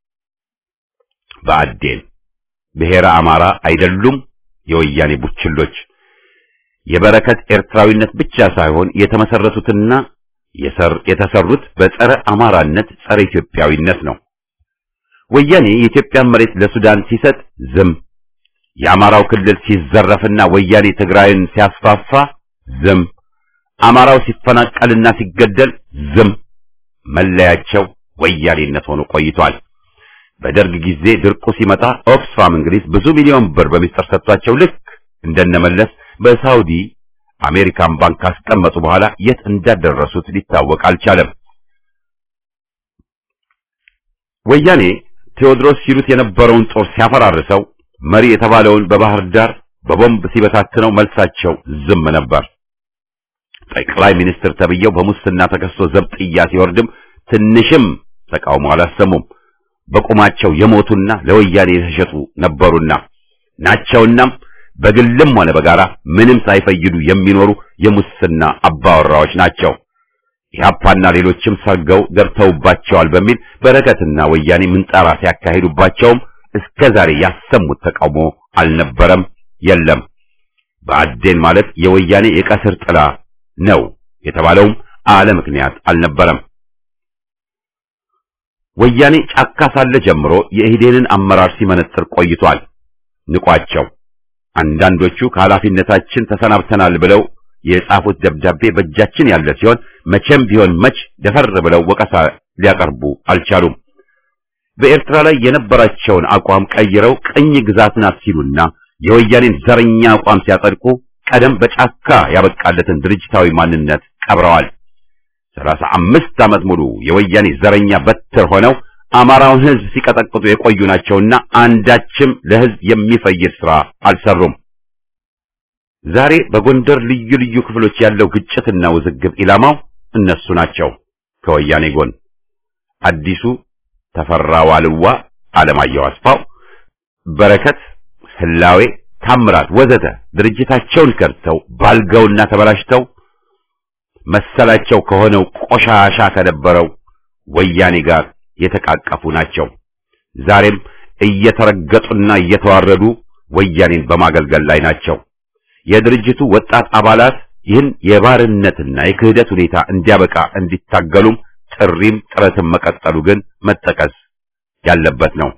በአዴን ብሔረ አማራ አይደሉም የወያኔ ቡችሎች። የበረከት ኤርትራዊነት ብቻ ሳይሆን የተመሰረቱትና የሰር የተሰሩት በጸረ አማራነት ጸረ ኢትዮጵያዊነት ነው። ወያኔ የኢትዮጵያን መሬት ለሱዳን ሲሰጥ ዝም፣ የአማራው ክልል ሲዘረፍና ወያኔ ትግራይን ሲያስፋፋ ዝም፣ አማራው ሲፈናቀልና ሲገደል ዝም። መለያቸው ወያኔነት ሆኖ ቆይቷል። በደርግ ጊዜ ድርቁ ሲመጣ ኦክስፋም እንግሊዝ ብዙ ሚሊዮን ብር በሚስጥር ሰጥቷቸው ልክ እንደነመለስ በሳውዲ አሜሪካን ባንክ ካስቀመጡ በኋላ የት እንዳደረሱት ሊታወቅ አልቻለም። ወያኔ ቴዎድሮስ ሲሉት የነበረውን ጦር ሲያፈራርሰው መሪ የተባለውን በባህር ዳር በቦምብ ሲበታትነው መልሳቸው ዝም ነበር። ጠቅላይ ሚኒስትር ተብየው በሙስና ተከሶ ዘብጥያ ሲወርድም ትንሽም ተቃውሞ አላሰሙም። በቁማቸው የሞቱና ለወያኔ የተሸጡ ነበሩና ናቸውናም በግልም ሆነ በጋራ ምንም ሳይፈይዱ የሚኖሩ የሙስና አባወራዎች ናቸው። ኢህአፓና ሌሎችም ሰርገው ገብተውባቸዋል በሚል በረከትና ወያኔ ምንጣራ ሲያካሂዱባቸውም እስከ ዛሬ ያሰሙት ተቃውሞ አልነበረም፣ የለም። ብአዴን ማለት የወያኔ የቀስር ጥላ ነው የተባለውም አለ ምክንያት አልነበረም። ወያኔ ጫካ ሳለ ጀምሮ የኢህዴንን አመራር ሲመነጥር ቆይቷል። ንቋቸው አንዳንዶቹ ከኃላፊነታችን ተሰናብተናል ብለው የጻፉት ደብዳቤ በእጃችን ያለ ሲሆን መቼም ቢሆን መች ደፈር ብለው ወቀሳ ሊያቀርቡ አልቻሉም። በኤርትራ ላይ የነበራቸውን አቋም ቀይረው ቅኝ ግዛት ናት ሲሉና የወያኔን ዘረኛ አቋም ሲያጸድቁ ቀደም በጫካ ያበቃለትን ድርጅታዊ ማንነት ቀብረዋል። ሰላሳ አምስት ዓመት ሙሉ የወያኔ ዘረኛ በትር ሆነው አማራውን ሕዝብ ሲቀጠቅጡ የቆዩ ናቸውና አንዳችም ለሕዝብ የሚፈይድ ሥራ አልሰሩም። ዛሬ በጎንደር ልዩ ልዩ ክፍሎች ያለው ግጭትና ውዝግብ ኢላማው እነሱ ናቸው። ከወያኔ ጎን አዲሱ ተፈራ ዋልዋ፣ አለማየሁ አስፋው፣ በረከት ህላዌ፣ ታምራት ወዘተ ድርጅታቸውን ከድተው ባልገውና ተበላሽተው መሰላቸው ከሆነው ቆሻሻ ከነበረው ወያኔ ጋር የተቃቀፉ ናቸው። ዛሬም እየተረገጡና እየተዋረዱ ወያኔን በማገልገል ላይ ናቸው። የድርጅቱ ወጣት አባላት ይህን የባርነትና የክህደት ሁኔታ እንዲያበቃ እንዲታገሉም ጥሪም ጥረትም መቀጠሉ ግን መጠቀስ ያለበት ነው።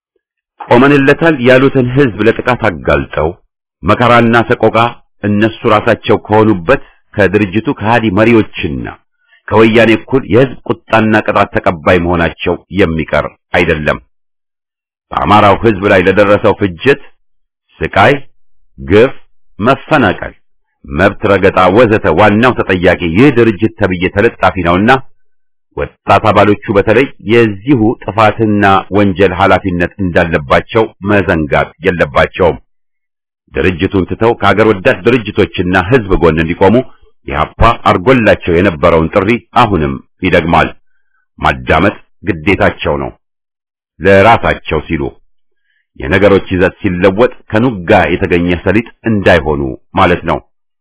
ቆመንለታል ያሉትን ህዝብ ለጥቃት አጋልጠው መከራና ሰቆቃ እነሱ ራሳቸው ከሆኑበት ከድርጅቱ ከሃዲ መሪዎችና ከወያኔ እኩል የህዝብ ቁጣና ቅጣት ተቀባይ መሆናቸው የሚቀር አይደለም። በአማራው ህዝብ ላይ ለደረሰው ፍጅት፣ ስቃይ፣ ግፍ፣ መፈናቀል፣ መብት ረገጣ ወዘተ ዋናው ተጠያቂ ይህ ድርጅት ተብዬ ተለጣፊ ነውና ወጣት አባሎቹ በተለይ የዚሁ ጥፋትና ወንጀል ኃላፊነት እንዳለባቸው መዘንጋት የለባቸውም። ድርጅቱን ትተው ከሀገር ወዳድ ድርጅቶችና ህዝብ ጎን እንዲቆሙ ኢህአፓ አርጎላቸው የነበረውን ጥሪ አሁንም ይደግማል። ማዳመጥ ግዴታቸው ነው፣ ለራሳቸው ሲሉ የነገሮች ይዘት ሲለወጥ ከኑጋ የተገኘ ሰሊጥ እንዳይሆኑ ማለት ነው።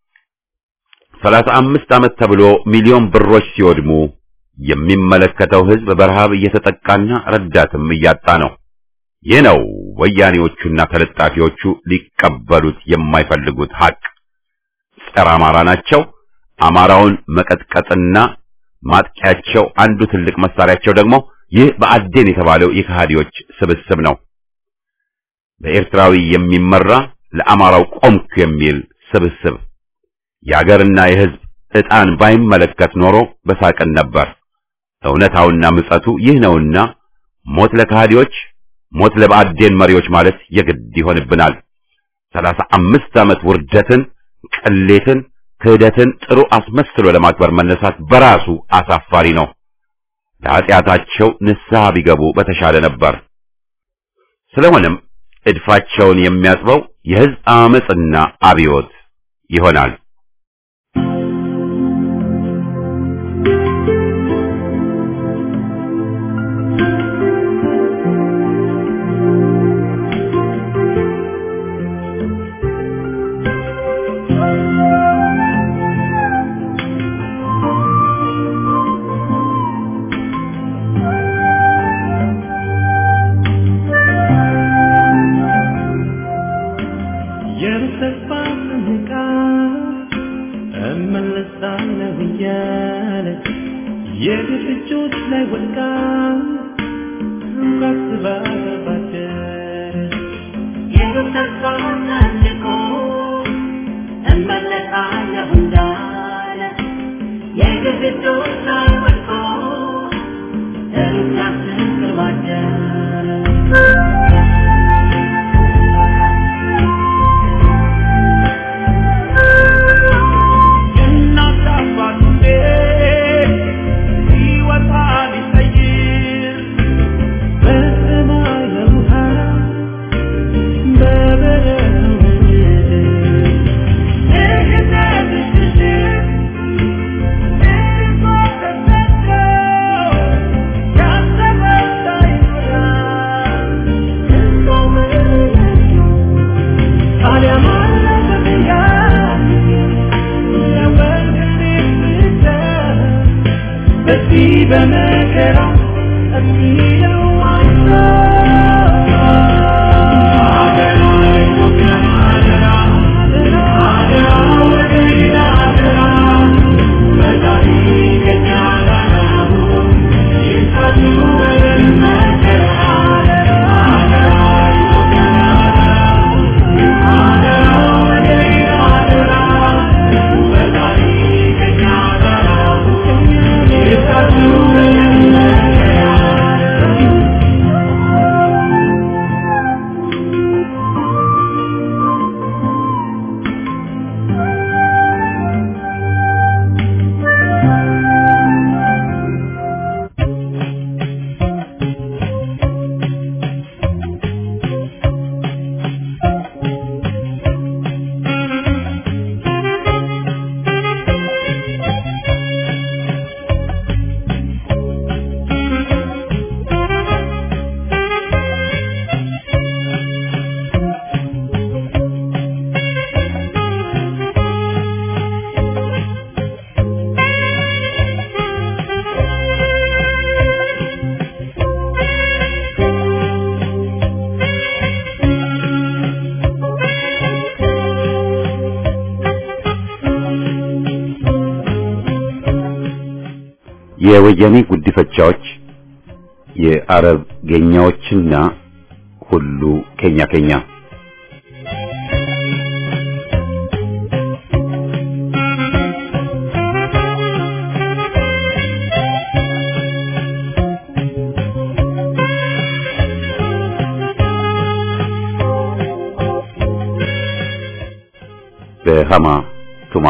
ሰላሳ አምስት ዓመት ተብሎ ሚሊዮን ብሮች ሲወድሙ የሚመለከተው ህዝብ በረሃብ እየተጠቃና ረዳትም እያጣ ነው። ይህ ነው ወያኔዎቹና ተለጣፊዎቹ ሊቀበሉት የማይፈልጉት ሀቅ። ጸረ አማራ ናቸው። አማራውን መቀጥቀጥና ማጥቂያቸው አንዱ ትልቅ መሳሪያቸው ደግሞ ይህ በአዴን የተባለው የከሃዲዎች ስብስብ ነው። በኤርትራዊ የሚመራ ለአማራው ቆምኩ የሚል ስብስብ የአገርና የህዝብ ዕጣን ባይመለከት ኖሮ በሳቅን ነበር። እውነታውና ምጸቱ ይህ ነውና ሞት ለከሃዲዎች፣ ሞት ለብአዴን መሪዎች ማለት የግድ ይሆንብናል። ሰላሳ አምስት ዓመት ውርደትን፣ ቅሌትን፣ ክህደትን ጥሩ አስመስሎ ለማክበር መነሳት በራሱ አሳፋሪ ነው። ለኃጢአታቸው ንስሐ ቢገቡ በተሻለ ነበር። ስለሆነም እድፋቸውን የሚያጥበው የህዝብ አመጽና አብዮት ይሆናል። Thank you. የወያኔ ጉዲፈቻዎች፣ የአረብ ጌኛዎችና ሁሉ ኬኛ ኬኛ በሃማ ቱማ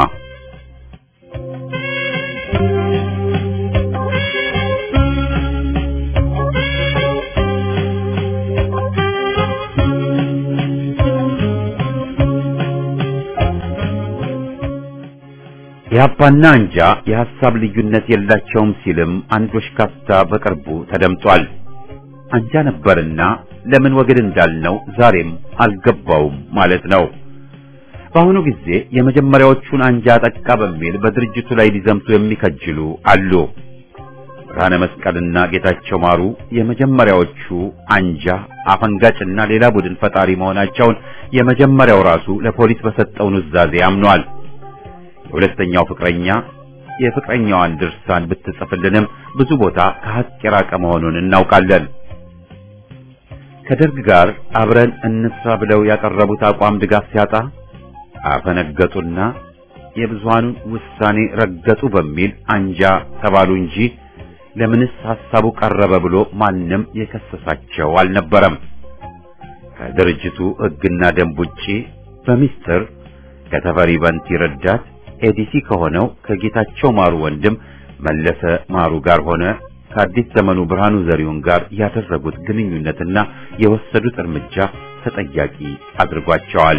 የአባና አንጃ የሐሳብ ልዩነት የላቸውም ሲልም አንድ ወሽካታ በቅርቡ ተደምጧል። አንጃ ነበርና ለምን ወግድ እንዳልነው ዛሬም አልገባውም ማለት ነው። በአሁኑ ጊዜ የመጀመሪያዎቹን አንጃ ጠቃ በሚል በድርጅቱ ላይ ሊዘምቱ የሚከጅሉ አሉ። ብርሃነ መስቀልና ጌታቸው ማሩ የመጀመሪያዎቹ አንጃ አፈንጋጭና ሌላ ቡድን ፈጣሪ መሆናቸውን የመጀመሪያው ራሱ ለፖሊስ በሰጠው ኑዛዜ አምኗል። የሁለተኛው ፍቅረኛ የፍቅረኛዋን ድርሳን ብትጽፍልንም ብዙ ቦታ ከሀቅ የራቀ መሆኑን እናውቃለን። ከደርግ ጋር አብረን እንስራ ብለው ያቀረቡት አቋም ድጋፍ ሲያጣ አፈነገጡና የብዙሃኑን ውሳኔ ረገጡ በሚል አንጃ ተባሉ እንጂ ለምንስ ሐሳቡ ቀረበ ብሎ ማንም የከሰሳቸው አልነበረም። ከድርጅቱ ሕግና ደንብ ውጪ በሚስጥር ከተፈሪ በንቲ ረዳት ኤዲሲ ከሆነው ከጌታቸው ማሩ ወንድም መለሰ ማሩ ጋር ሆነ ከአዲስ ዘመኑ ብርሃኑ ዘሪሁን ጋር ያደረጉት ግንኙነትና የወሰዱት እርምጃ ተጠያቂ አድርጓቸዋል።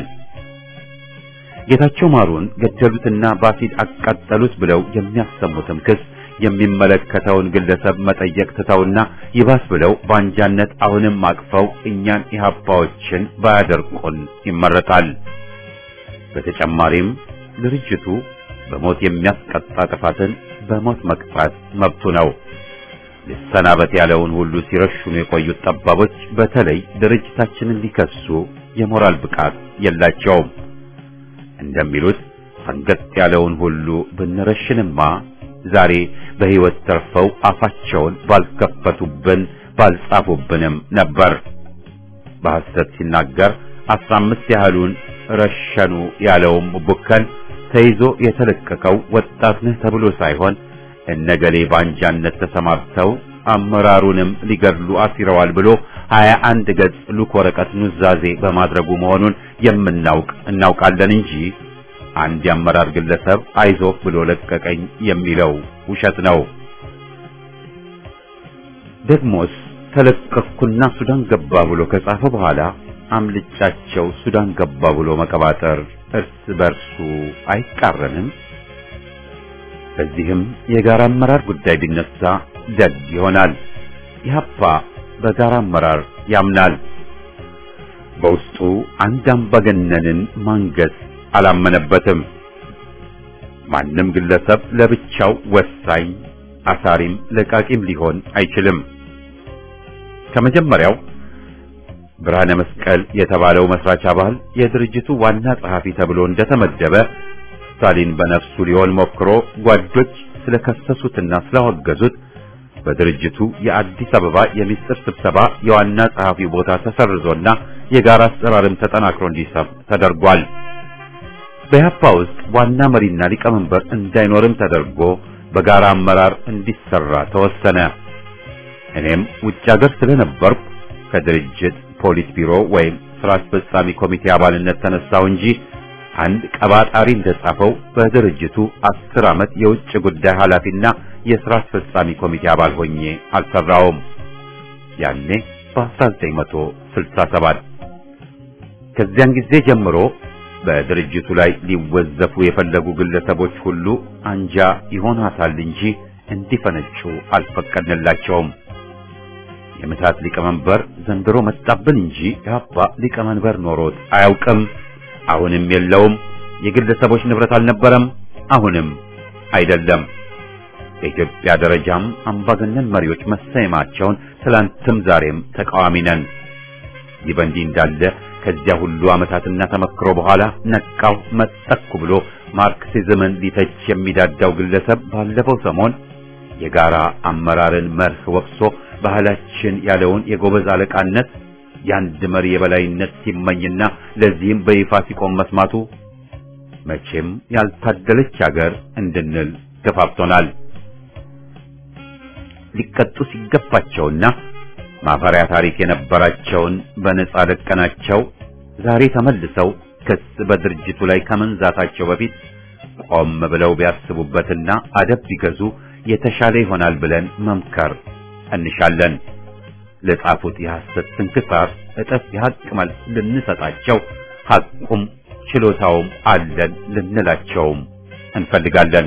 ጌታቸው ማሩን ገደሉትና በአሲድ አቃጠሉት ብለው የሚያሰሙትም ክስ የሚመለከተውን ግለሰብ መጠየቅ ትተውና ይባስ ብለው በአንጃነት አሁንም አቅፈው እኛን ኢህአፓዎችን ባያደርቁን ይመረጣል። በተጨማሪም ድርጅቱ በሞት የሚያስቀጣ ጥፋትን በሞት መቅጣት መብቱ ነው። ሊሰናበት ያለውን ሁሉ ሲረሽኑ የቆዩት ጠባቦች በተለይ ድርጅታችንን ሊከሱ የሞራል ብቃት የላቸውም። እንደሚሉት ፈንገጥ ያለውን ሁሉ ብንረሽንማ ዛሬ በሕይወት ተርፈው አፋቸውን ባልከፈቱብን ባልጻፉብንም ነበር። በሐሰት ሲናገር አስራ አምስት ያህሉን ረሸኑ ያለውም ቡከን ተይዞ የተለቀቀው ወጣት ነህ ተብሎ ሳይሆን እነገሌ ባንጃነት ተሰማርተው አመራሩንም ሊገድሉ አሲረዋል ብሎ ሀያ አንድ ገጽ ሉክ ወረቀት ኑዛዜ በማድረጉ መሆኑን የምናውቅ እናውቃለን እንጂ አንድ የአመራር ግለሰብ አይዞህ ብሎ ለቀቀኝ የሚለው ውሸት ነው። ደግሞስ ተለቀቅኩና ሱዳን ገባ ብሎ ከጻፈ በኋላ አምልጫቸው ሱዳን ገባ ብሎ መቀባጠር እርስ በርሱ አይቃረንም? በዚህም የጋራ አመራር ጉዳይ ቢነሳ ደግ ይሆናል። ኢህአፓ በጋራ አመራር ያምናል። በውስጡ አንድ አምባገነንን ማንገስ አላመነበትም። ማንም ግለሰብ ለብቻው ወሳኝ አሳሪም ለቃቂም ሊሆን አይችልም። ከመጀመሪያው ብርሃነ መስቀል የተባለው መስራች አባል የድርጅቱ ዋና ጸሐፊ ተብሎ እንደተመደበ ስታሊን በነፍሱ ሊሆን ሞክሮ ጓዶች ስለከሰሱትና ስላወገዙት በድርጅቱ የአዲስ አበባ የሚስጥር ስብሰባ የዋና ጸሐፊው ቦታ ተሰርዞና የጋራ አሰራርም ተጠናክሮ እንዲሰፍ ተደርጓል። በያፓ ውስጥ ዋና መሪና ሊቀመንበር እንዳይኖርም ተደርጎ በጋራ አመራር እንዲሰራ ተወሰነ። እኔም ውጭ ሀገር ስለነበርኩ ከድርጅት ፖሊስ ቢሮ ወይም ስራ አስፈጻሚ ኮሚቴ አባልነት ተነሳው እንጂ አንድ ቀባጣሪ እንደጻፈው በድርጅቱ አስር ዓመት የውጭ ጉዳይ ኃላፊና የሥራ አስፈጻሚ ኮሚቴ አባል ሆኜ አልሰራውም። ያኔ በ1967 ከዚያን ጊዜ ጀምሮ በድርጅቱ ላይ ሊወዘፉ የፈለጉ ግለሰቦች ሁሉ አንጃ ይሆናታል እንጂ እንዲፈነጩ አልፈቀድንላቸውም። የምታት ሊቀመንበር ዘንድሮ መጣብን እንጂ ያባ ሊቀመንበር ኖሮት አያውቅም። አሁንም የለውም። የግለሰቦች ንብረት አልነበረም፣ አሁንም አይደለም። በኢትዮጵያ ደረጃም አምባገነን መሪዎች መሰየማቸውን ትላንትም ዛሬም ተቃዋሚ ነን። ይህ በእንዲህ እንዳለ ከዚያ ሁሉ ዓመታትና ተመክሮ በኋላ ነቃው መጠኩ ብሎ ማርክሲዝምን ሊተች የሚዳዳው ግለሰብ ባለፈው ሰሞን የጋራ አመራርን መርህ ወቅሶ ባህላችን ያለውን የጎበዝ አለቃነት የአንድ መሪ የበላይነት ሲመኝና ለዚህም በይፋ ሲቆም መስማቱ መቼም ያልታደለች ሀገር እንድንል ገፋፍቶናል። ሊቀጡ ሲገባቸውና ማፈሪያ ታሪክ የነበራቸውን በነጻ ለቀናቸው ዛሬ ተመልሰው ክስ በድርጅቱ ላይ ከመንዛታቸው በፊት ቆም ብለው ቢያስቡበትና አደብ ቢገዙ የተሻለ ይሆናል ብለን መምከር እንሻለን። ለጻፉት የሐሰት ስንክሳር እጥፍ የሐቅ መልስ ልንሰጣቸው ሐቁም ችሎታውም አለን ልንላቸውም እንፈልጋለን።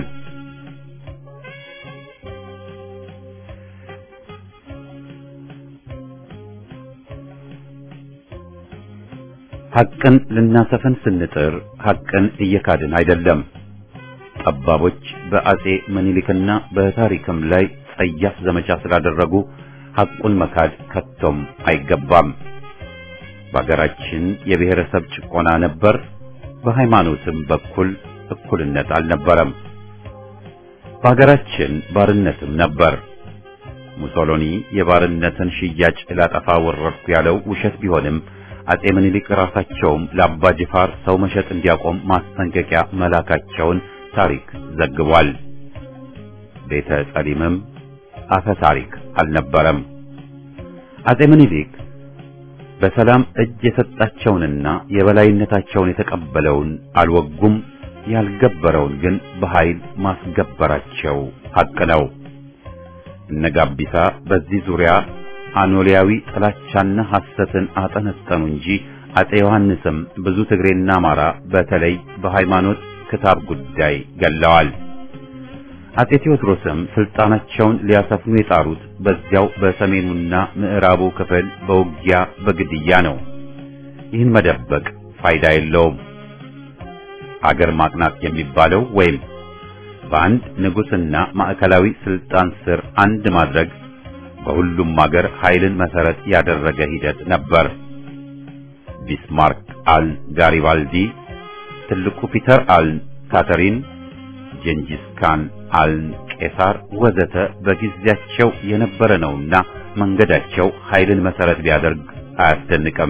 ሐቅን ልናሰፍን ስንጥር ሐቅን እየካድን አይደለም። ጠባቦች በአጼ ምኒልክና በታሪክም ላይ ጸያፍ ዘመቻ ስላደረጉ ሐቁን መካድ ከቶም አይገባም። በአገራችን የብሔረሰብ ጭቆና ነበር። በሃይማኖትም በኩል እኩልነት አልነበረም። በአገራችን ባርነትም ነበር። ሙሶሎኒ የባርነትን ሽያጭ ላጠፋ ወረድኩ ያለው ውሸት ቢሆንም አጼ ምኒልክ ራሳቸውም ለአባ ጅፋር ሰው መሸጥ እንዲያቆም ማስጠንቀቂያ መላካቸውን ታሪክ ዘግቧል። ቤተ ጸሊምም አፈ ታሪክ አልነበረም። አጼ ምኒልክ በሰላም እጅ የሰጣቸውንና የበላይነታቸውን የተቀበለውን አልወጉም፣ ያልገበረውን ግን በኃይል ማስገበራቸው ሐቅ ነው። እነ ጋቢሳ በዚህ ዙሪያ አኖሊያዊ ጥላቻና ሐሰትን አጠነጠኑ እንጂ አጼ ዮሐንስም ብዙ ትግሬና አማራ በተለይ በሃይማኖት ክታብ ጉዳይ ገለዋል። አጼ ቴዎድሮስም ስልጣናቸውን ሊያሰፍኑ የጣሩት በዚያው በሰሜኑና ምዕራቡ ክፍል በውጊያ በግድያ ነው። ይህን መደበቅ ፋይዳ የለውም። አገር ማቅናት የሚባለው ወይም በአንድ ንጉሥና ማዕከላዊ ስልጣን ስር አንድ ማድረግ በሁሉም አገር ኃይልን መሰረት ያደረገ ሂደት ነበር። ቢስማርክ አል ጋሪባልዲ፣ ትልቁ ፒተር አል ካተሪን፣ ጀንጂስ ካን አል ቄሳር ወዘተ በጊዜያቸው የነበረ ነውና መንገዳቸው ኃይልን መሰረት ቢያደርግ አያስደንቅም።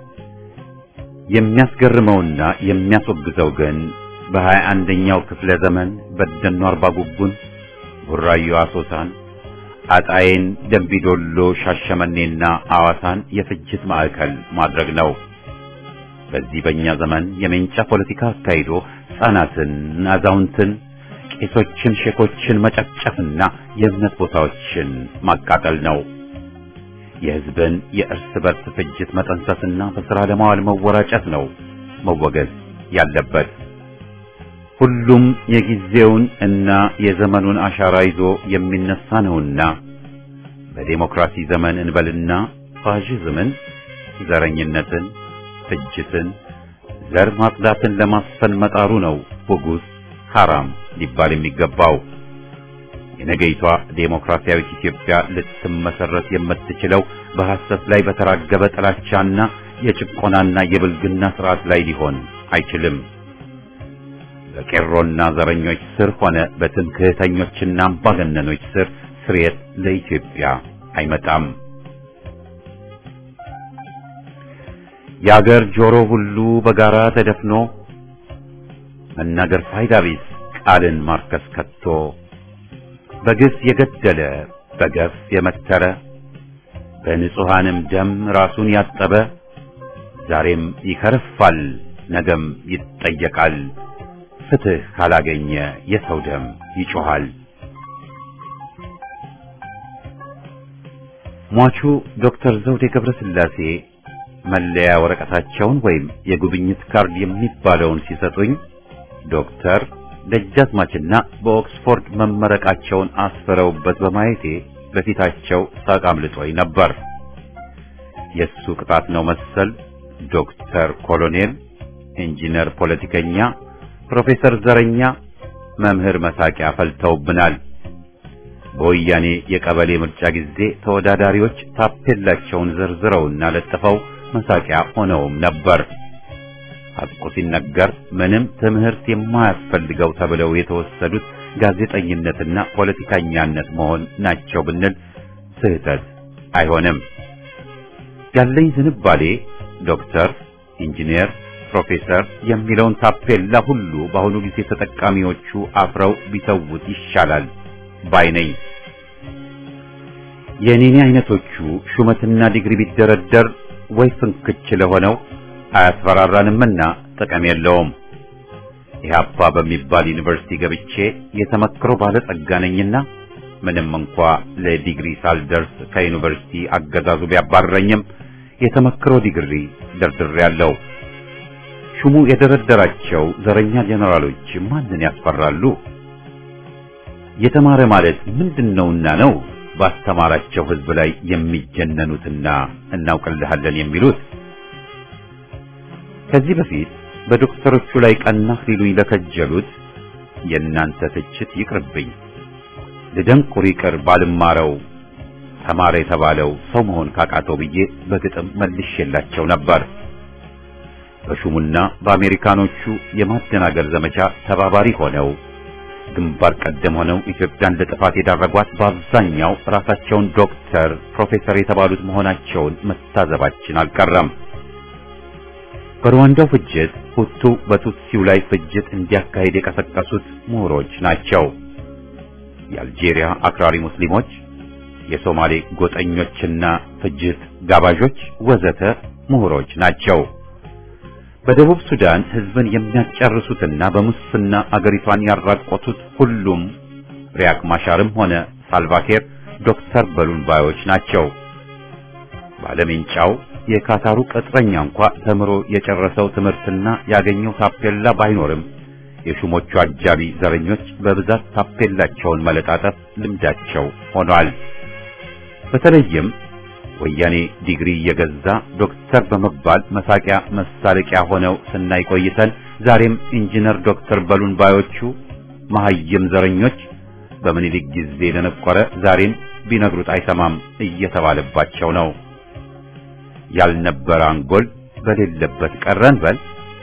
የሚያስገርመውና የሚያስወግዘው ግን በሀያ አንደኛው ክፍለ ዘመን በደኖ አርባ ጉጉን፣ ቡራዮ አሶሳን፣ አጣዬን፣ ደንቢዶሎ፣ ሻሸመኔና አዋሳን የፍጅት ማዕከል ማድረግ ነው። በዚህ በእኛ ዘመን የሜንጫ ፖለቲካ አካሂዶ ሕፃናትን፣ አዛውንትን፣ ቄሶችን፣ ሼኮችን መጨፍጨፍና የእምነት ቦታዎችን ማቃጠል ነው። የሕዝብን የእርስ በርስ ፍጅት መጠንሰስና በሥራ ለማዋል መወራጨት ነው መወገዝ ያለበት። ሁሉም የጊዜውን እና የዘመኑን አሻራ ይዞ የሚነሳ ነውና በዴሞክራሲ ዘመን እንበልና ፋሽዝምን፣ ዘረኝነትን፣ ፍጅትን፣ ዘር ማጽዳትን ለማስፈን መጣሩ ነው ውጉዝ ሐራም ሊባል የሚገባው። የነገይቷ ዴሞክራሲያዊት ኢትዮጵያ ልትመሰረት የምትችለው በሐሰት ላይ በተራገበ ጥላቻና የጭቆናና የብልግና ስርዓት ላይ ሊሆን አይችልም። በቄሮና ዘረኞች ስር ሆነ በትምክህተኞችና አምባገነኖች ስር ስርየት ለኢትዮጵያ አይመጣም። የአገር ጆሮ ሁሉ በጋራ ተደፍኖ መናገር ፋይዳ ቢስ ቃልን ማርከስ ከቶ በግፍ የገደለ በገፍ የመተረ በንጹሐንም ደም ራሱን ያጠበ ዛሬም ይከርፋል፣ ነገም ይጠየቃል። ፍትህ ካላገኘ የሰው ደም ይጮኻል። ሟቹ ዶክተር ዘውዴ ገብረ ሥላሴ መለያ ወረቀታቸውን ወይም የጉብኝት ካርድ የሚባለውን ሲሰጡኝ ዶክተር ደጃዝማችና በኦክስፎርድ መመረቃቸውን አስፈረውበት በማየቴ በፊታቸው ሳቅ አምልጦኝ ነበር። የሱ ቅጣት ነው መሰል ዶክተር ኮሎኔል፣ ኢንጂነር፣ ፖለቲከኛ፣ ፕሮፌሰር ዘረኛ፣ መምህር መሳቂያ ፈልተውብናል። በወያኔ የቀበሌ ምርጫ ጊዜ ተወዳዳሪዎች ታፔላቸውን ዘርዝረውና ለጥፈው መሳቂያ ሆነውም ነበር። ሐቁ ሲነገር ምንም ትምህርት የማያስፈልገው ተብለው የተወሰዱት ጋዜጠኝነትና ፖለቲከኛነት መሆን ናቸው ብንል ስህተት አይሆንም። ያለኝ ዝንባሌ ዶክተር፣ ኢንጂነር፣ ፕሮፌሰር የሚለውን ታፔላ ሁሉ በአሁኑ ጊዜ ተጠቃሚዎቹ አፍረው ቢተውት ይሻላል ባይ ነኝ። የኔኔ አይነቶቹ ሹመትና ዲግሪ ቢደረደር ወይ ፍንክች ለሆነው አያስፈራራንምና ጥቅም የለውም። ኢህአፓ በሚባል ዩኒቨርሲቲ ገብቼ የተመክሮ ባለጸጋ ነኝና ምንም እንኳ ለዲግሪ ሳልደርስ ከዩኒቨርሲቲ አገዛዙ ቢያባረኝም የተመክሮ ዲግሪ ደርድሬያለሁ። ሹሙ የደረደራቸው ዘረኛ ጀነራሎች ማንን ያስፈራሉ? የተማረ ማለት ምንድነውና ነው ባስተማራቸው ህዝብ ላይ የሚጀነኑትና እናውቅልሃለን የሚሉት? ከዚህ በፊት በዶክተሮቹ ላይ ቀናህ ሊሉኝ ለከጀሉት የእናንተ ትችት ይቅርብኝ። ልደንቁር ይቅር ባልማረው ተማረ የተባለው ሰው መሆን ካቃተው ብዬ በግጥም መልሼላቸው ነበር። በሹሙና በአሜሪካኖቹ የማደናገር ዘመቻ ተባባሪ ሆነው ግንባር ቀደም ሆነው ኢትዮጵያን ለጥፋት የዳረጓት በአብዛኛው ራሳቸውን ዶክተር፣ ፕሮፌሰር የተባሉት መሆናቸውን መታዘባችን አልቀረም። በሩዋንዳው ፍጅት ሁቱ በቱትሲው ላይ ፍጅት እንዲያካሄድ የቀሰቀሱት ምሁሮች ናቸው። የአልጄሪያ አክራሪ ሙስሊሞች፣ የሶማሌ ጎጠኞችና ፍጅት ጋባዦች ወዘተ ምሁሮች ናቸው። በደቡብ ሱዳን ህዝብን የሚያጨርሱትና በሙስና አገሪቷን ያራቆቱት ሁሉም ሪያክ ማሻርም ሆነ ሳልቫኪር ዶክተር በሉን ባዮች ናቸው። ባለሜንጫው የካታሩ ቅጥረኛ እንኳ ተምሮ የጨረሰው ትምህርትና ያገኘው ታፔላ ባይኖርም የሹሞቹ አጃቢ ዘረኞች በብዛት ታፔላቸውን መለጣጠፍ ልምዳቸው ሆኗል። በተለይም ወያኔ ዲግሪ እየገዛ ዶክተር በመባል መሳቂያ መሳለቂያ ሆነው ስናይ ቆይተን ዛሬም ኢንጂነር ዶክተር በሉን ባዮቹ መሐይም ዘረኞች በምኒልክ ጊዜ ለነቆረ ዛሬም ቢነግሩት አይሰማም እየተባለባቸው ነው። ያልነበረ አንጎል በሌለበት ቀረን በል።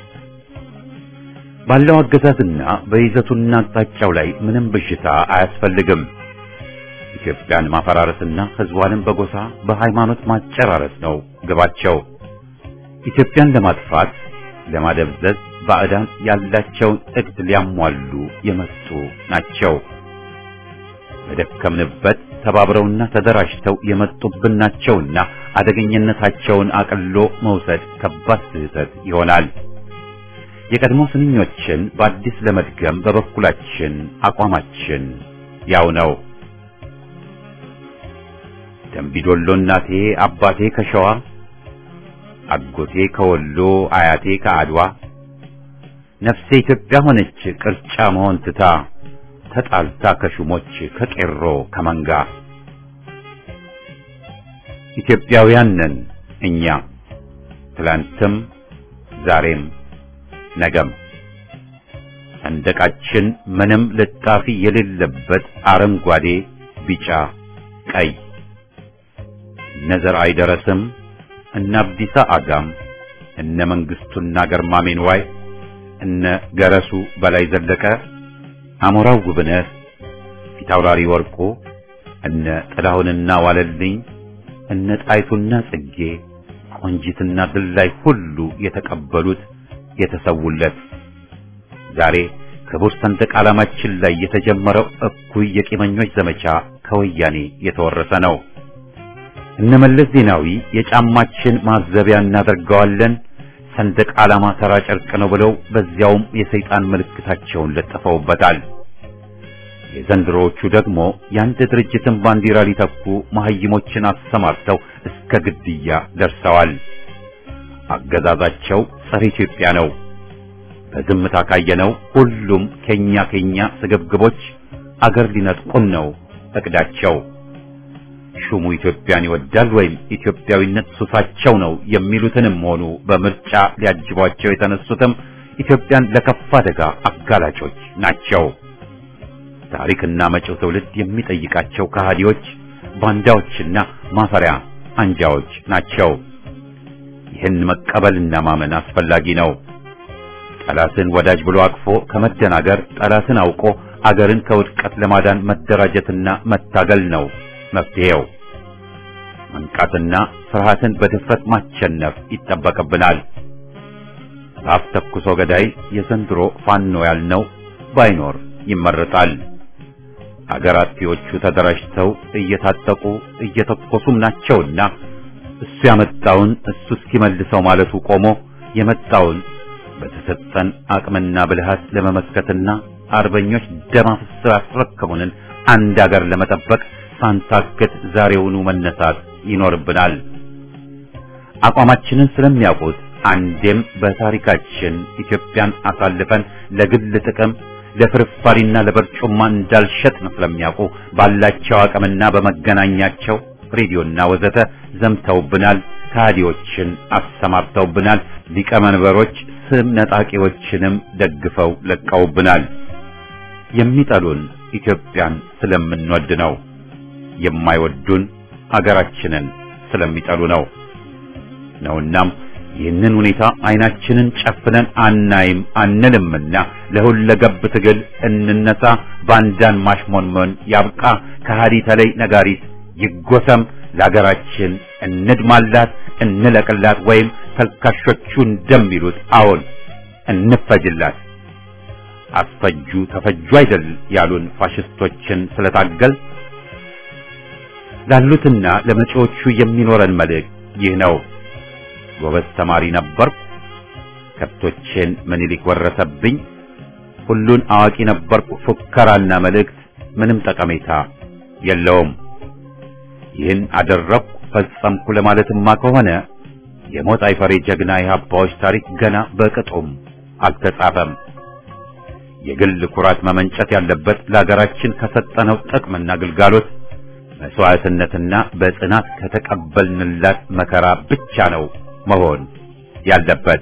ባለው አገዛዝና በይዘቱና አቅጣጫው ላይ ምንም ብዥታ አያስፈልግም። ኢትዮጵያን ማፈራረስና ህዝቧንም በጎሳ በሃይማኖት ማጨራረስ ነው ግባቸው። ኢትዮጵያን ለማጥፋት ለማደብዘዝ ባዕዳን ያላቸውን እቅድ ሊያሟሉ የመጡ ናቸው። በደከምንበት ተባብረውና ተደራጅተው የመጡብን ናቸውና አደገኝነታቸውን አቅሎ መውሰድ ከባድ ስህተት ይሆናል። የቀድሞ ስንኞችን በአዲስ ለመድገም በበኩላችን አቋማችን ያው ነው። ደምቢዶሎ እናቴ አባቴ ከሸዋ አጎቴ ከወሎ አያቴ ከአድዋ ነፍሴ ኢትዮጵያ ሆነች ቅርጫ መሆን ትታ ተጣልታ ከሹሞች ከቄሮ ከመንጋ ኢትዮጵያውያን ነን እኛ ትላንትም ዛሬም ነገም ሰንደቃችን ምንም ልጣፊ የሌለበት አረንጓዴ፣ ቢጫ፣ ቀይ እነ ዘርአይ ደረስም እነ አብዲሳ አጋም እነ መንግስቱና ገርማሜን ዋይ እነ ገረሱ በላይ ዘለቀ አሞራው ጉብነት ፊታውራሪ ወርቁ እነ ጥላሁንና ዋለልኝ እነ ጣይቱና ጽጌ ቆንጂትና ድላይ ሁሉ የተቀበሉት የተሰውለት ዛሬ ክቡር ሰንደቅ ዓላማችን ላይ የተጀመረው እኩይ የቂመኞች ዘመቻ ከወያኔ የተወረሰ ነው። እነ መለስ ዜናዊ የጫማችን ማዘቢያ እናደርገዋለን ሰንደቅ ዓላማ ተራ ጨርቅ ነው ብለው በዚያውም የሰይጣን ምልክታቸውን ለጥፈውበታል። የዘንድሮዎቹ ደግሞ የአንድ ድርጅትን ባንዲራ ሊተኩ መሐይሞችን አሰማርተው እስከ ግድያ ደርሰዋል። አገዛዛቸው ጸረ ኢትዮጵያ ነው። በዝምታ ካየነው ሁሉም ከኛ ከኛ ስግብግቦች አገር ሊነጥቁን ነው እቅዳቸው። ሹሙ ኢትዮጵያን ይወዳል ወይም ኢትዮጵያዊነት ሱሳቸው ነው የሚሉትንም ሆኑ በምርጫ ሊያጅቧቸው የተነሱትም ኢትዮጵያን ለከፋ አደጋ አጋላጮች ናቸው። ታሪክና መጪው ትውልድ የሚጠይቃቸው ከሃዲዎች፣ ባንዳዎችና ማፈሪያ አንጃዎች ናቸው። ይህን መቀበልና ማመን አስፈላጊ ነው። ጠላትን ወዳጅ ብሎ አቅፎ ከመደናገር ጠላትን አውቆ አገርን ከውድቀት ለማዳን መደራጀትና መታገል ነው መፍትሄው። መንቃትና ፍርሃትን በድፍረት ማሸነፍ ይጠበቅብናል። አፍ ተኩሶ ገዳይ የዘንድሮ ፋኖ ያልነው ባይኖር ይመረጣል። አገር አጥፊዎቹ ተደራጅተው እየታጠቁ እየተኮሱም ናቸውና እሱ ያመጣውን እሱ እስኪመልሰው ማለቱ ቆሞ የመጣውን በተሰጠን አቅምና ብልሃት ለመመከትና አርበኞች ደም አፍስሰው ያስረከቡንን አንድ አገር ለመጠበቅ ሳንታክት ዛሬውኑ መነሳት ይኖርብናል። አቋማችንን ስለሚያውቁት አንዴም በታሪካችን ኢትዮጵያን አሳልፈን ለግል ጥቅም ለፍርፋሪና ለበርጩማ እንዳልሸጥን ስለሚያውቁ ባላቸው አቅምና በመገናኛቸው ሬዲዮና ወዘተ ዘምተውብናል። ከሃዲዎችን አሰማርተውብናል። ሊቀመንበሮች ስም ነጣቂዎችንም ደግፈው ለቀውብናል። የሚጠሉን ኢትዮጵያን ስለምንወድ ነው። የማይወዱን አገራችንን ስለሚጠሉ ነው ነውናም ይህንን ሁኔታ አይናችንን ጨፍነን አናይም አንልምና ለሁለገብ ትግል እንነሳ። ባንዳን ማሽሞንሞን ያብቃ። ከሃዲ ተለይ ነጋሪት ይጎሰም። ለሀገራችን እንድማላት፣ እንለቅላት፣ ወይም ተልካሾቹ እንደሚሉት አዎን እንፈጅላት። አስፈጁ ተፈጁ አይደል ያሉን ፋሽስቶችን ስለታገል ላሉትና ለመጪዎቹ የሚኖረን መልእክት ይህ ነው። ጎበዝ ተማሪ ነበርኩ፣ ከብቶቼን ምኒልክ ወረሰብኝ፣ ሁሉን አዋቂ ነበርኩ፣ ፉከራና መልእክት ምንም ጠቀሜታ የለውም። ይህን አደረግኩ ፈጸምኩ ለማለትማ ከሆነ የሞት አይፈሬ ጀግና የሀባዎች ታሪክ ገና በቅጡም አልተጻፈም። የግል ኩራት መመንጨት ያለበት ለሀገራችን ከሰጠነው ጥቅምና ግልጋሎት መስዋዕትነትና በጽናት ከተቀበልንላት መከራ ብቻ ነው መሆን ያለበት።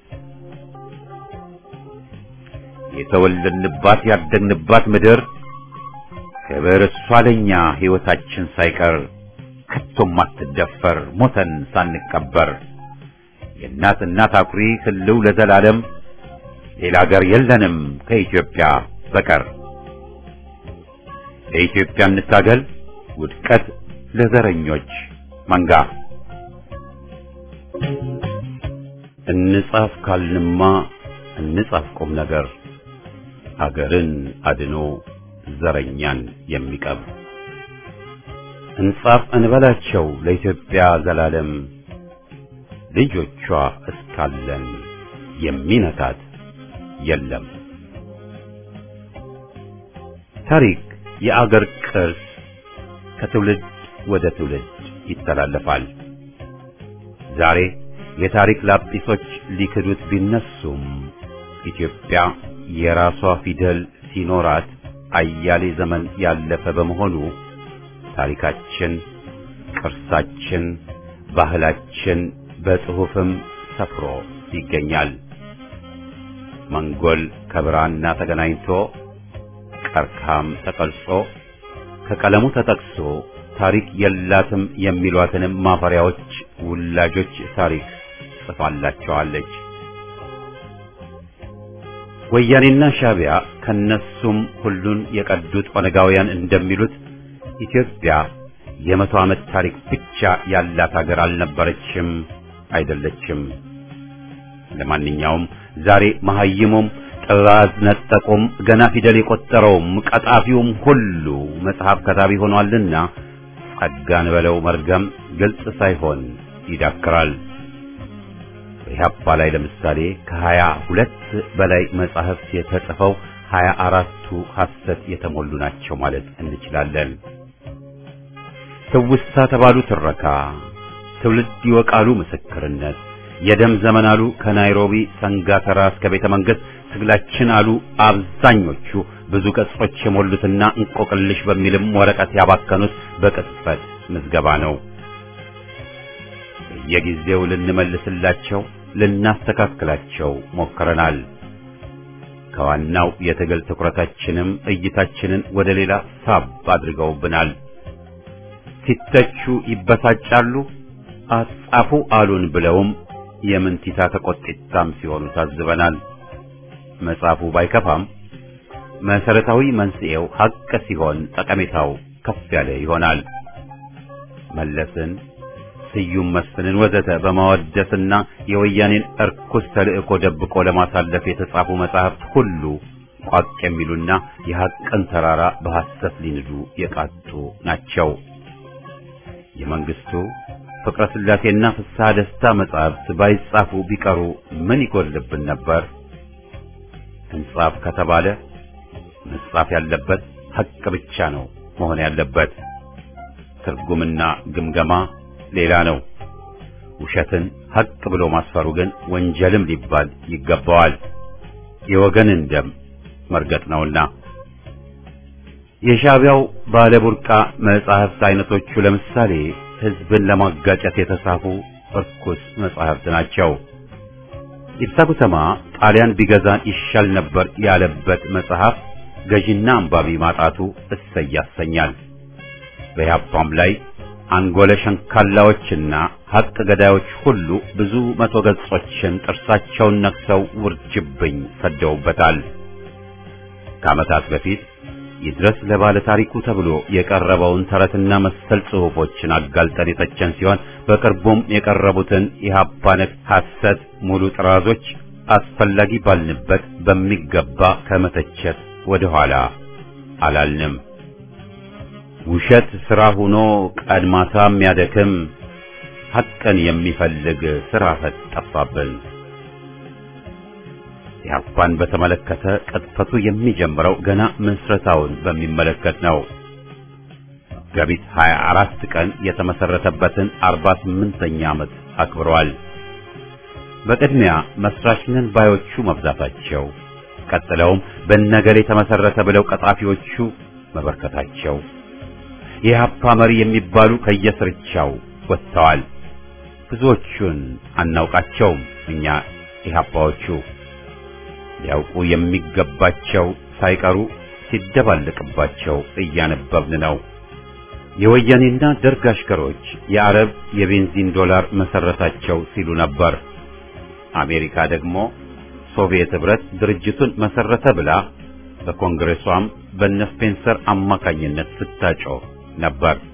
የተወለድንባት ያደግንባት ምድር ክብር እሷ ለኛ ሕይወታችን ሳይቀር ከቶም አትደፈር ሞተን ሳንቀበር የእናት እናት አኩሪ ህልው ለዘላለም ሌላ አገር የለንም ከኢትዮጵያ በቀር። ለኢትዮጵያ እንታገል ውድቀት ለዘረኞች መንጋ። እንጻፍ ካልንማ እንጻፍ ቁም ነገር ሀገርን አድኖ ዘረኛን የሚቀብ እንጻፍ እንበላቸው ለኢትዮጵያ ዘላለም ልጆቿ እስካለን የሚነካት የለም። ታሪክ የአገር ቅርስ ከትውልድ ወደ ትውልድ ይተላለፋል። ዛሬ የታሪክ ላጲሶች ሊክዱት ቢነሱም ኢትዮጵያ የራሷ ፊደል ሲኖራት አያሌ ዘመን ያለፈ በመሆኑ ታሪካችን፣ ቅርሳችን፣ ባህላችን በጽሑፍም ሰፍሮ ይገኛል። መንጎል ከብራና ተገናኝቶ ቀርካም ተቀርጾ ከቀለሙ ተጠቅሶ ታሪክ የላትም የሚሏትንም ማፈሪያዎች ውላጆች ታሪክ ጽፋላቸዋለች። ወያኔና ሻቢያ ከነሱም ሁሉን የቀዱት ኦነጋውያን እንደሚሉት ኢትዮጵያ የመቶ ዓመት ታሪክ ብቻ ያላት ሀገር አልነበረችም፣ አይደለችም። ለማንኛውም ዛሬ መሐይሙም ጥራዝ ነጠቁም ገና ፊደል የቆጠረውም ቀጣፊውም ሁሉ መጽሐፍ ከታቢ ሆኗልና ጸጋን በለው መርገም ግልጽ ሳይሆን ይዳክራል። በኢህአፓ ላይ ለምሳሌ ከሀያ ሁለት በላይ መጻሕፍት የተጽፈው ሀያ አራቱ ሐሰት የተሞሉ ናቸው ማለት እንችላለን። ትውስታ ተባሉ ትረካ፣ ትውልድ ይወቃሉ ምስክርነት፣ የደም ዘመን አሉ ከናይሮቢ ሰንጋተራ እስከ ቤተ መንግሥት ትግላችን አሉ አብዛኞቹ ብዙ ገጾች የሞሉትና እንቆቅልሽ በሚልም ወረቀት ያባከኑት በቅጽበት ምዝገባ ነው። በየጊዜው ልንመልስላቸው ልናስተካክላቸው ሞክረናል። ከዋናው የትግል ትኩረታችንም እይታችንን ወደ ሌላ ሳብ አድርገውብናል። ሲተቹ ይበሳጫሉ፣ አጻፉ አሉን ብለውም የምንቲታ ተቆጢታም ሲሆኑ ታዝበናል። መጽሐፉ ባይከፋም መሰረታዊ መንስኤው ሀቅ ሲሆን ጠቀሜታው ከፍ ያለ ይሆናል። መለስን፣ ስዩም መስፍንን ወዘተ በማወደስና የወያኔን እርኩስ ተልእኮ ደብቆ ለማሳለፍ የተጻፉ መጻሕፍት ሁሉ ቋቅ የሚሉና የሐቅን ተራራ በሐሰት ሊንዱ የቃጡ ናቸው። የመንግስቱ ፍቅረ ሥላሴና ፍስሐ ደስታ መጻሕፍት ባይጻፉ ቢቀሩ ምን ይጎልብን ነበር? እንጻፍ ከተባለ መጻፍ ያለበት ሐቅ ብቻ ነው መሆን ያለበት። ትርጉምና ግምገማ ሌላ ነው። ውሸትን ሐቅ ብሎ ማስፈሩ ግን ወንጀልም ሊባል ይገባዋል። የወገንን ደም መርገጥ ነውና። የሻዕቢያው ባለቡርቃ መጻሕፍት አይነቶቹ ለምሳሌ ሕዝብን ለማጋጨት የተጻፉ እርኩስ መጻሕፍት ናቸው። ኢብሳ ጉተማ ጣሊያን ቢገዛን ይሻል ነበር ያለበት መጽሐፍ ገዢና አንባቢ ማጣቱ እሰይ ያሰኛል። በያፓም ላይ አንጎለ ሸንካላዎችና ሐቅ ገዳዮች ሁሉ ብዙ መቶ ገጾችን ጥርሳቸውን ነክሰው ውርጅብኝ ሰደውበታል። ከዓመታት በፊት ይድረስ ለባለ ታሪኩ ተብሎ የቀረበውን ተረትና መሰል ጽሑፎችን አጋልጠን የተቸን ሲሆን በቅርቡም የቀረቡትን የኢህአፓ ነክ ሐሰት ሙሉ ጥራዞች አስፈላጊ ባልንበት በሚገባ ከመተቸት ወደ ኋላ አላልንም። ውሸት ሥራ ሆኖ ቀድማታ የሚያደክም ሐቅን የሚፈልግ ሥራ ፈት ጠፋብን። ኢህአፓን በተመለከተ ቅጥፈቱ የሚጀምረው ገና ምስረታውን በሚመለከት ነው። መጋቢት 24 ቀን የተመሰረተበትን 48ኛ ዓመት አክብሯል። በቅድሚያ መስራች ነን ባዮቹ መብዛታቸው፣ ቀጥለውም በነገሌ የተመሰረተ ብለው ቀጣፊዎቹ መበርከታቸው፣ የኢህአፓ መሪ የሚባሉ ከየስርቻው ወጥተዋል። ብዙዎቹን አናውቃቸውም እኛ ኢህአፓዎቹ ሊያውቁ የሚገባቸው ሳይቀሩ ሲደባለቅባቸው እያነበብን ነው። የወያኔና ደርግ አሽከሮች የአረብ የቤንዚን ዶላር መሰረታቸው ሲሉ ነበር። አሜሪካ ደግሞ ሶቪየት ህብረት ድርጅቱን መሰረተ ብላ በኮንግሬሷም በነ ስፔንሰር አማካኝነት ስታጮህ ነበር።